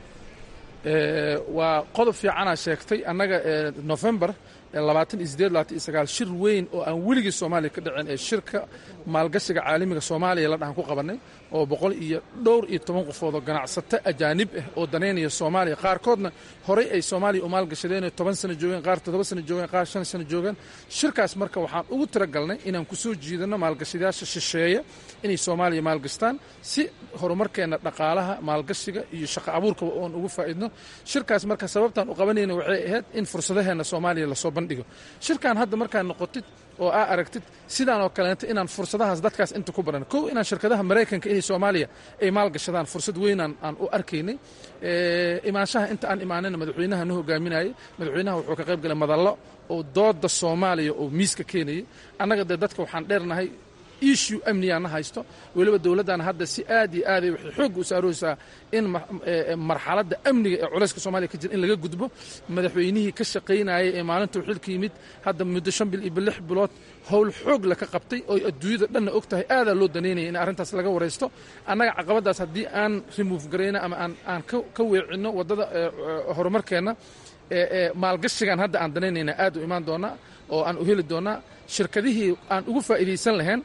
waa qodob fiicanaa sheegtay annaga novembar labaatan iyo sideed labaatan iyo sagaal shir weyn oo aan weligii soomaaliya ka dhicin ee shirka maalgashiga caalamiga soomaaliya la dhahan ku qabannay oo boqol iyo dhowr iyo toban qofood oo ganacsato ajaanib ah oo danaynaya soomaaliya qaarkoodna horey ay soomaaliya u maalgashadeen toban sano joogeen qaar toddoba sano joogeen qaar shan sano joogeen shirkaas marka waxaan ugu talagalnay inaan ku soo jiidanno maalgashadayaasha shisheeya inay soomaaliya maalgashtaan si horumarkeenna dhaqaalaha maalgashiga iyo shaqo abuurkaba oon ugu faa'idno shirkaas marka sababtaan u qabanayna waxay ahayd in fursadaheenna soomaaliya lasoo bandhigo shirkan hadda markaad noqotid oo aa aragtid sidaan oo kaleeto inaan fursadahaas dadkaas inta ku baran kow inaan shirkadaha maraykanka inay soomaaliya ay maalgashadaan fursad weynaan aan u arkaynay imaanshaha inta aan imaanayna madaxweynaha na hogaaminayay madaxweynaha wuxuu ka qayb galay madallo oo dooda soomaaliya oo miiska keenayay annaga dee dadka waxaan dheernahay issue amnigaana haysto weliba dowladdan hadda si aad iyo aaday waxay xoogga u saarooysaa in marxaladda amniga ee culayska soomaaliya ka jira in laga gudbo madaxweynihii ka shaqaynayay ee maalintuu xilka yimid hadda muddo shan bil iyo lix bilood howl xoog la ka qabtay oo adduunyada dhanna og tahay aadaa loo danaynaya in arrintaas laga waraysto annaga caqabaddaas haddii aan remove garayno ama aan aan ka weecinno waddada horumarkeenna maalgashigan hadda aan danaynayna aad u imaan doonaa oo aan u heli doonaa shirkadihii aan ugu faa'iidaysan lahayn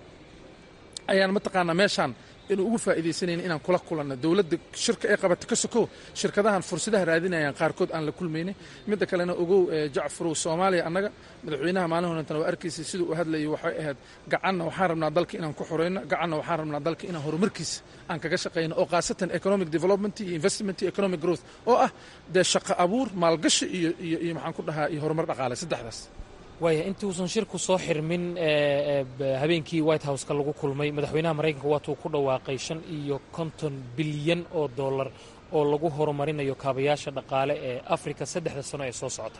ayaan mataqaanaa meeshaan inuu ugu faa'iidaysanayna inaan kula kulanno dowladda shirka ee qabata ka sokow shirkadahan fursadaha raadinayaan qaarkood aan la kulmaynay midda kalena ogow jacfarow soomaaliya annaga madaxweynaha maalin horantan waa arkaysay siduu u hadlayay waxay ahayd gacanna waxaan rabnaa dalka inaan ku xoreyno gacanna waxaan rabnaa dalka inaan horumarkiisa aan kaga shaqayno oo khaasatan economic development iyo investment iyo economic growth oo ah dee shaqo abuur maalgashi iyo iyo iyo maxaan ku dhahaa iyo horumar dhaqaale saddexdaas waaya intuusan shirku soo xirmin habeenkii white house-ka lagu kulmay madaxweynaha maraykanka waatuu ku dhawaaqay shan iyo konton bilyan oo dollar oo lagu horumarinayo kaabayaasha dhaqaale ee afrika saddexda sano ee soo socota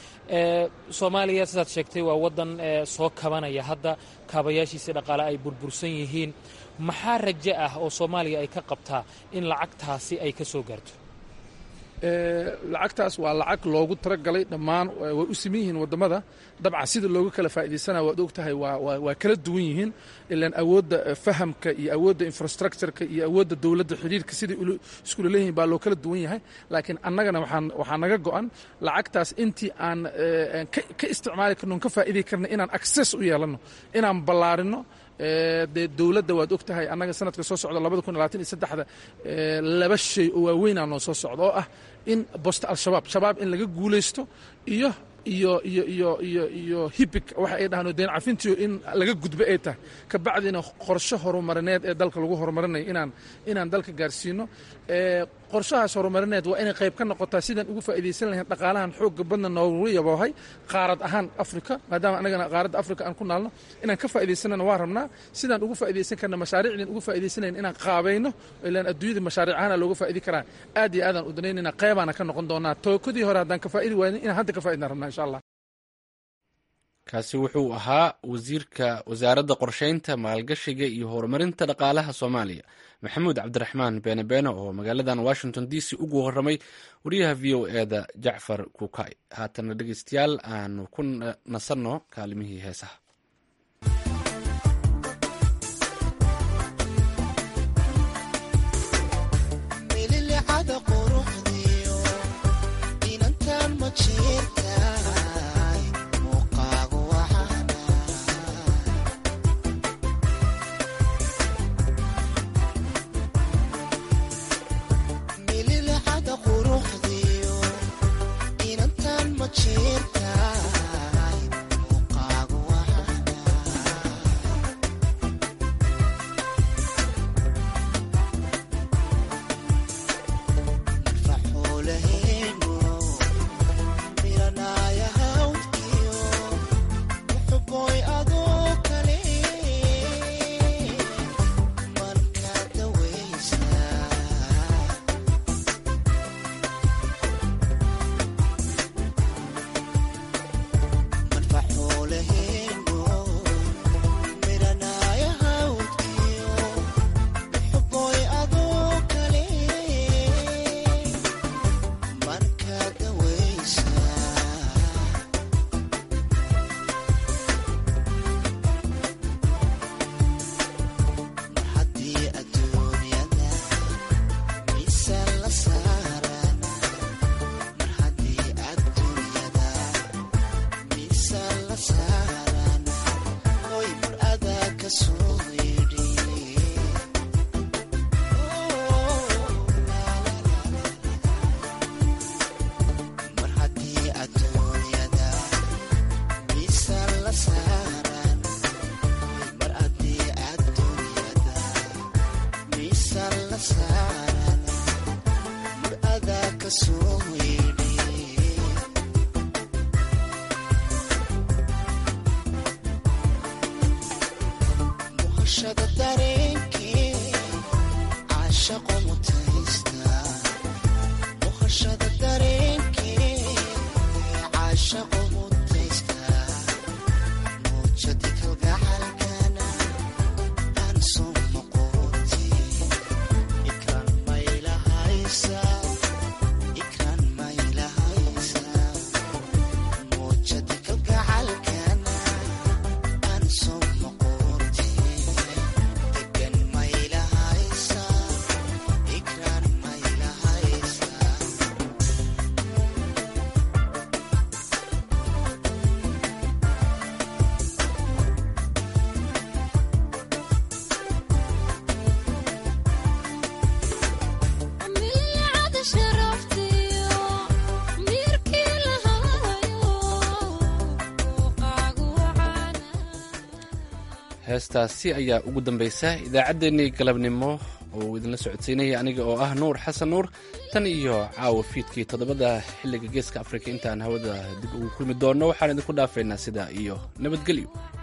soomaaliya sidaad sheegtay waa waddan soo kabanaya hadda kaabayaashiisii dhaqaale ay burbursan yihiin maxaa rajo ah oo soomaaliya ay ka qabtaa in lacagtaasi ay ka soo gaarto lacagtaas waa lacag loogu talagalay dhammaan way u siman yihiin wadamada dabcan sida looga kala faa'idaysana waad og tahay waa kala duwan yihiin ilaan awoodda fahamka iyo awoodda infrastructureka iyo awoodda dowladda xidhiirka siday iskula leeyihiin baa loo kala duwan yahay laakiin annagana waxaa naga go'an lacagtaas intii aan ka isticmaali karno ka faa'iday karna inaan access u yeelanno inaan ballaarino dee dowladda waad og tahay annaga sanadka soo socda labada kun labaatan iyo saddexda laba shay oo waaweynaa noo soo socda oo ah in bosta al-shabaab shabaab in laga guulaysto iyo iyo iyo iyo iyo iyo hibig waxa ay dhahaan deen cafintiyo in laga gudbo ay tahay ka bacdina qorshe horumarineed ee dalka lagu horumarinayo inaan inaan dalka gaarsiino qorshahaas horumarineed waa inay qayb ka noqotaa sidaan ugu faa'iidaysan lahayn dhaqaalahan xoogga badna noogu yaboohay qaarad ahaan afrika maadaama annagana qaaradda afrika aan ku naalno inaan ka faa'iidaysanana waa rabnaa sidaan ugu faa'iidaysan karna mashaariicdan ugu faa'iidaysanayn inaan qaabayno ilaan adduunyada mashaariic ahaana looga faa'idi karaa aad iyo aadaan u danaynayna qaybaana ka noqon doonaa tookadii hore haddaan ka faa'idi waaynin inaan hadda ka fa'idna rabnaa insha allah kaasi wuxuu ahaa wasiirka wasaaradda qorsheynta maalgashiga iyo horumarinta dhaqaalaha soomaaliya maxamuud cabdiraxmaan beene beene oo magaaladan washington d c ugu warramay wariyaha v o eda jacfar kukay haatana dhegeystayaal aanu ku nasanno kaalimihii heesaha heestaasi ayaa ugu dambaysa idaacaddeenii galabnimo oo idinla socodsiinaya aniga oo ah nuur xasan nuur tan iyo caawa fiidkii toddobada xilliga geeska afrika intaan hawada dib ugu kulmi doonno waxaan idinku dhaafaynaa sidaa iyo nabadgelyo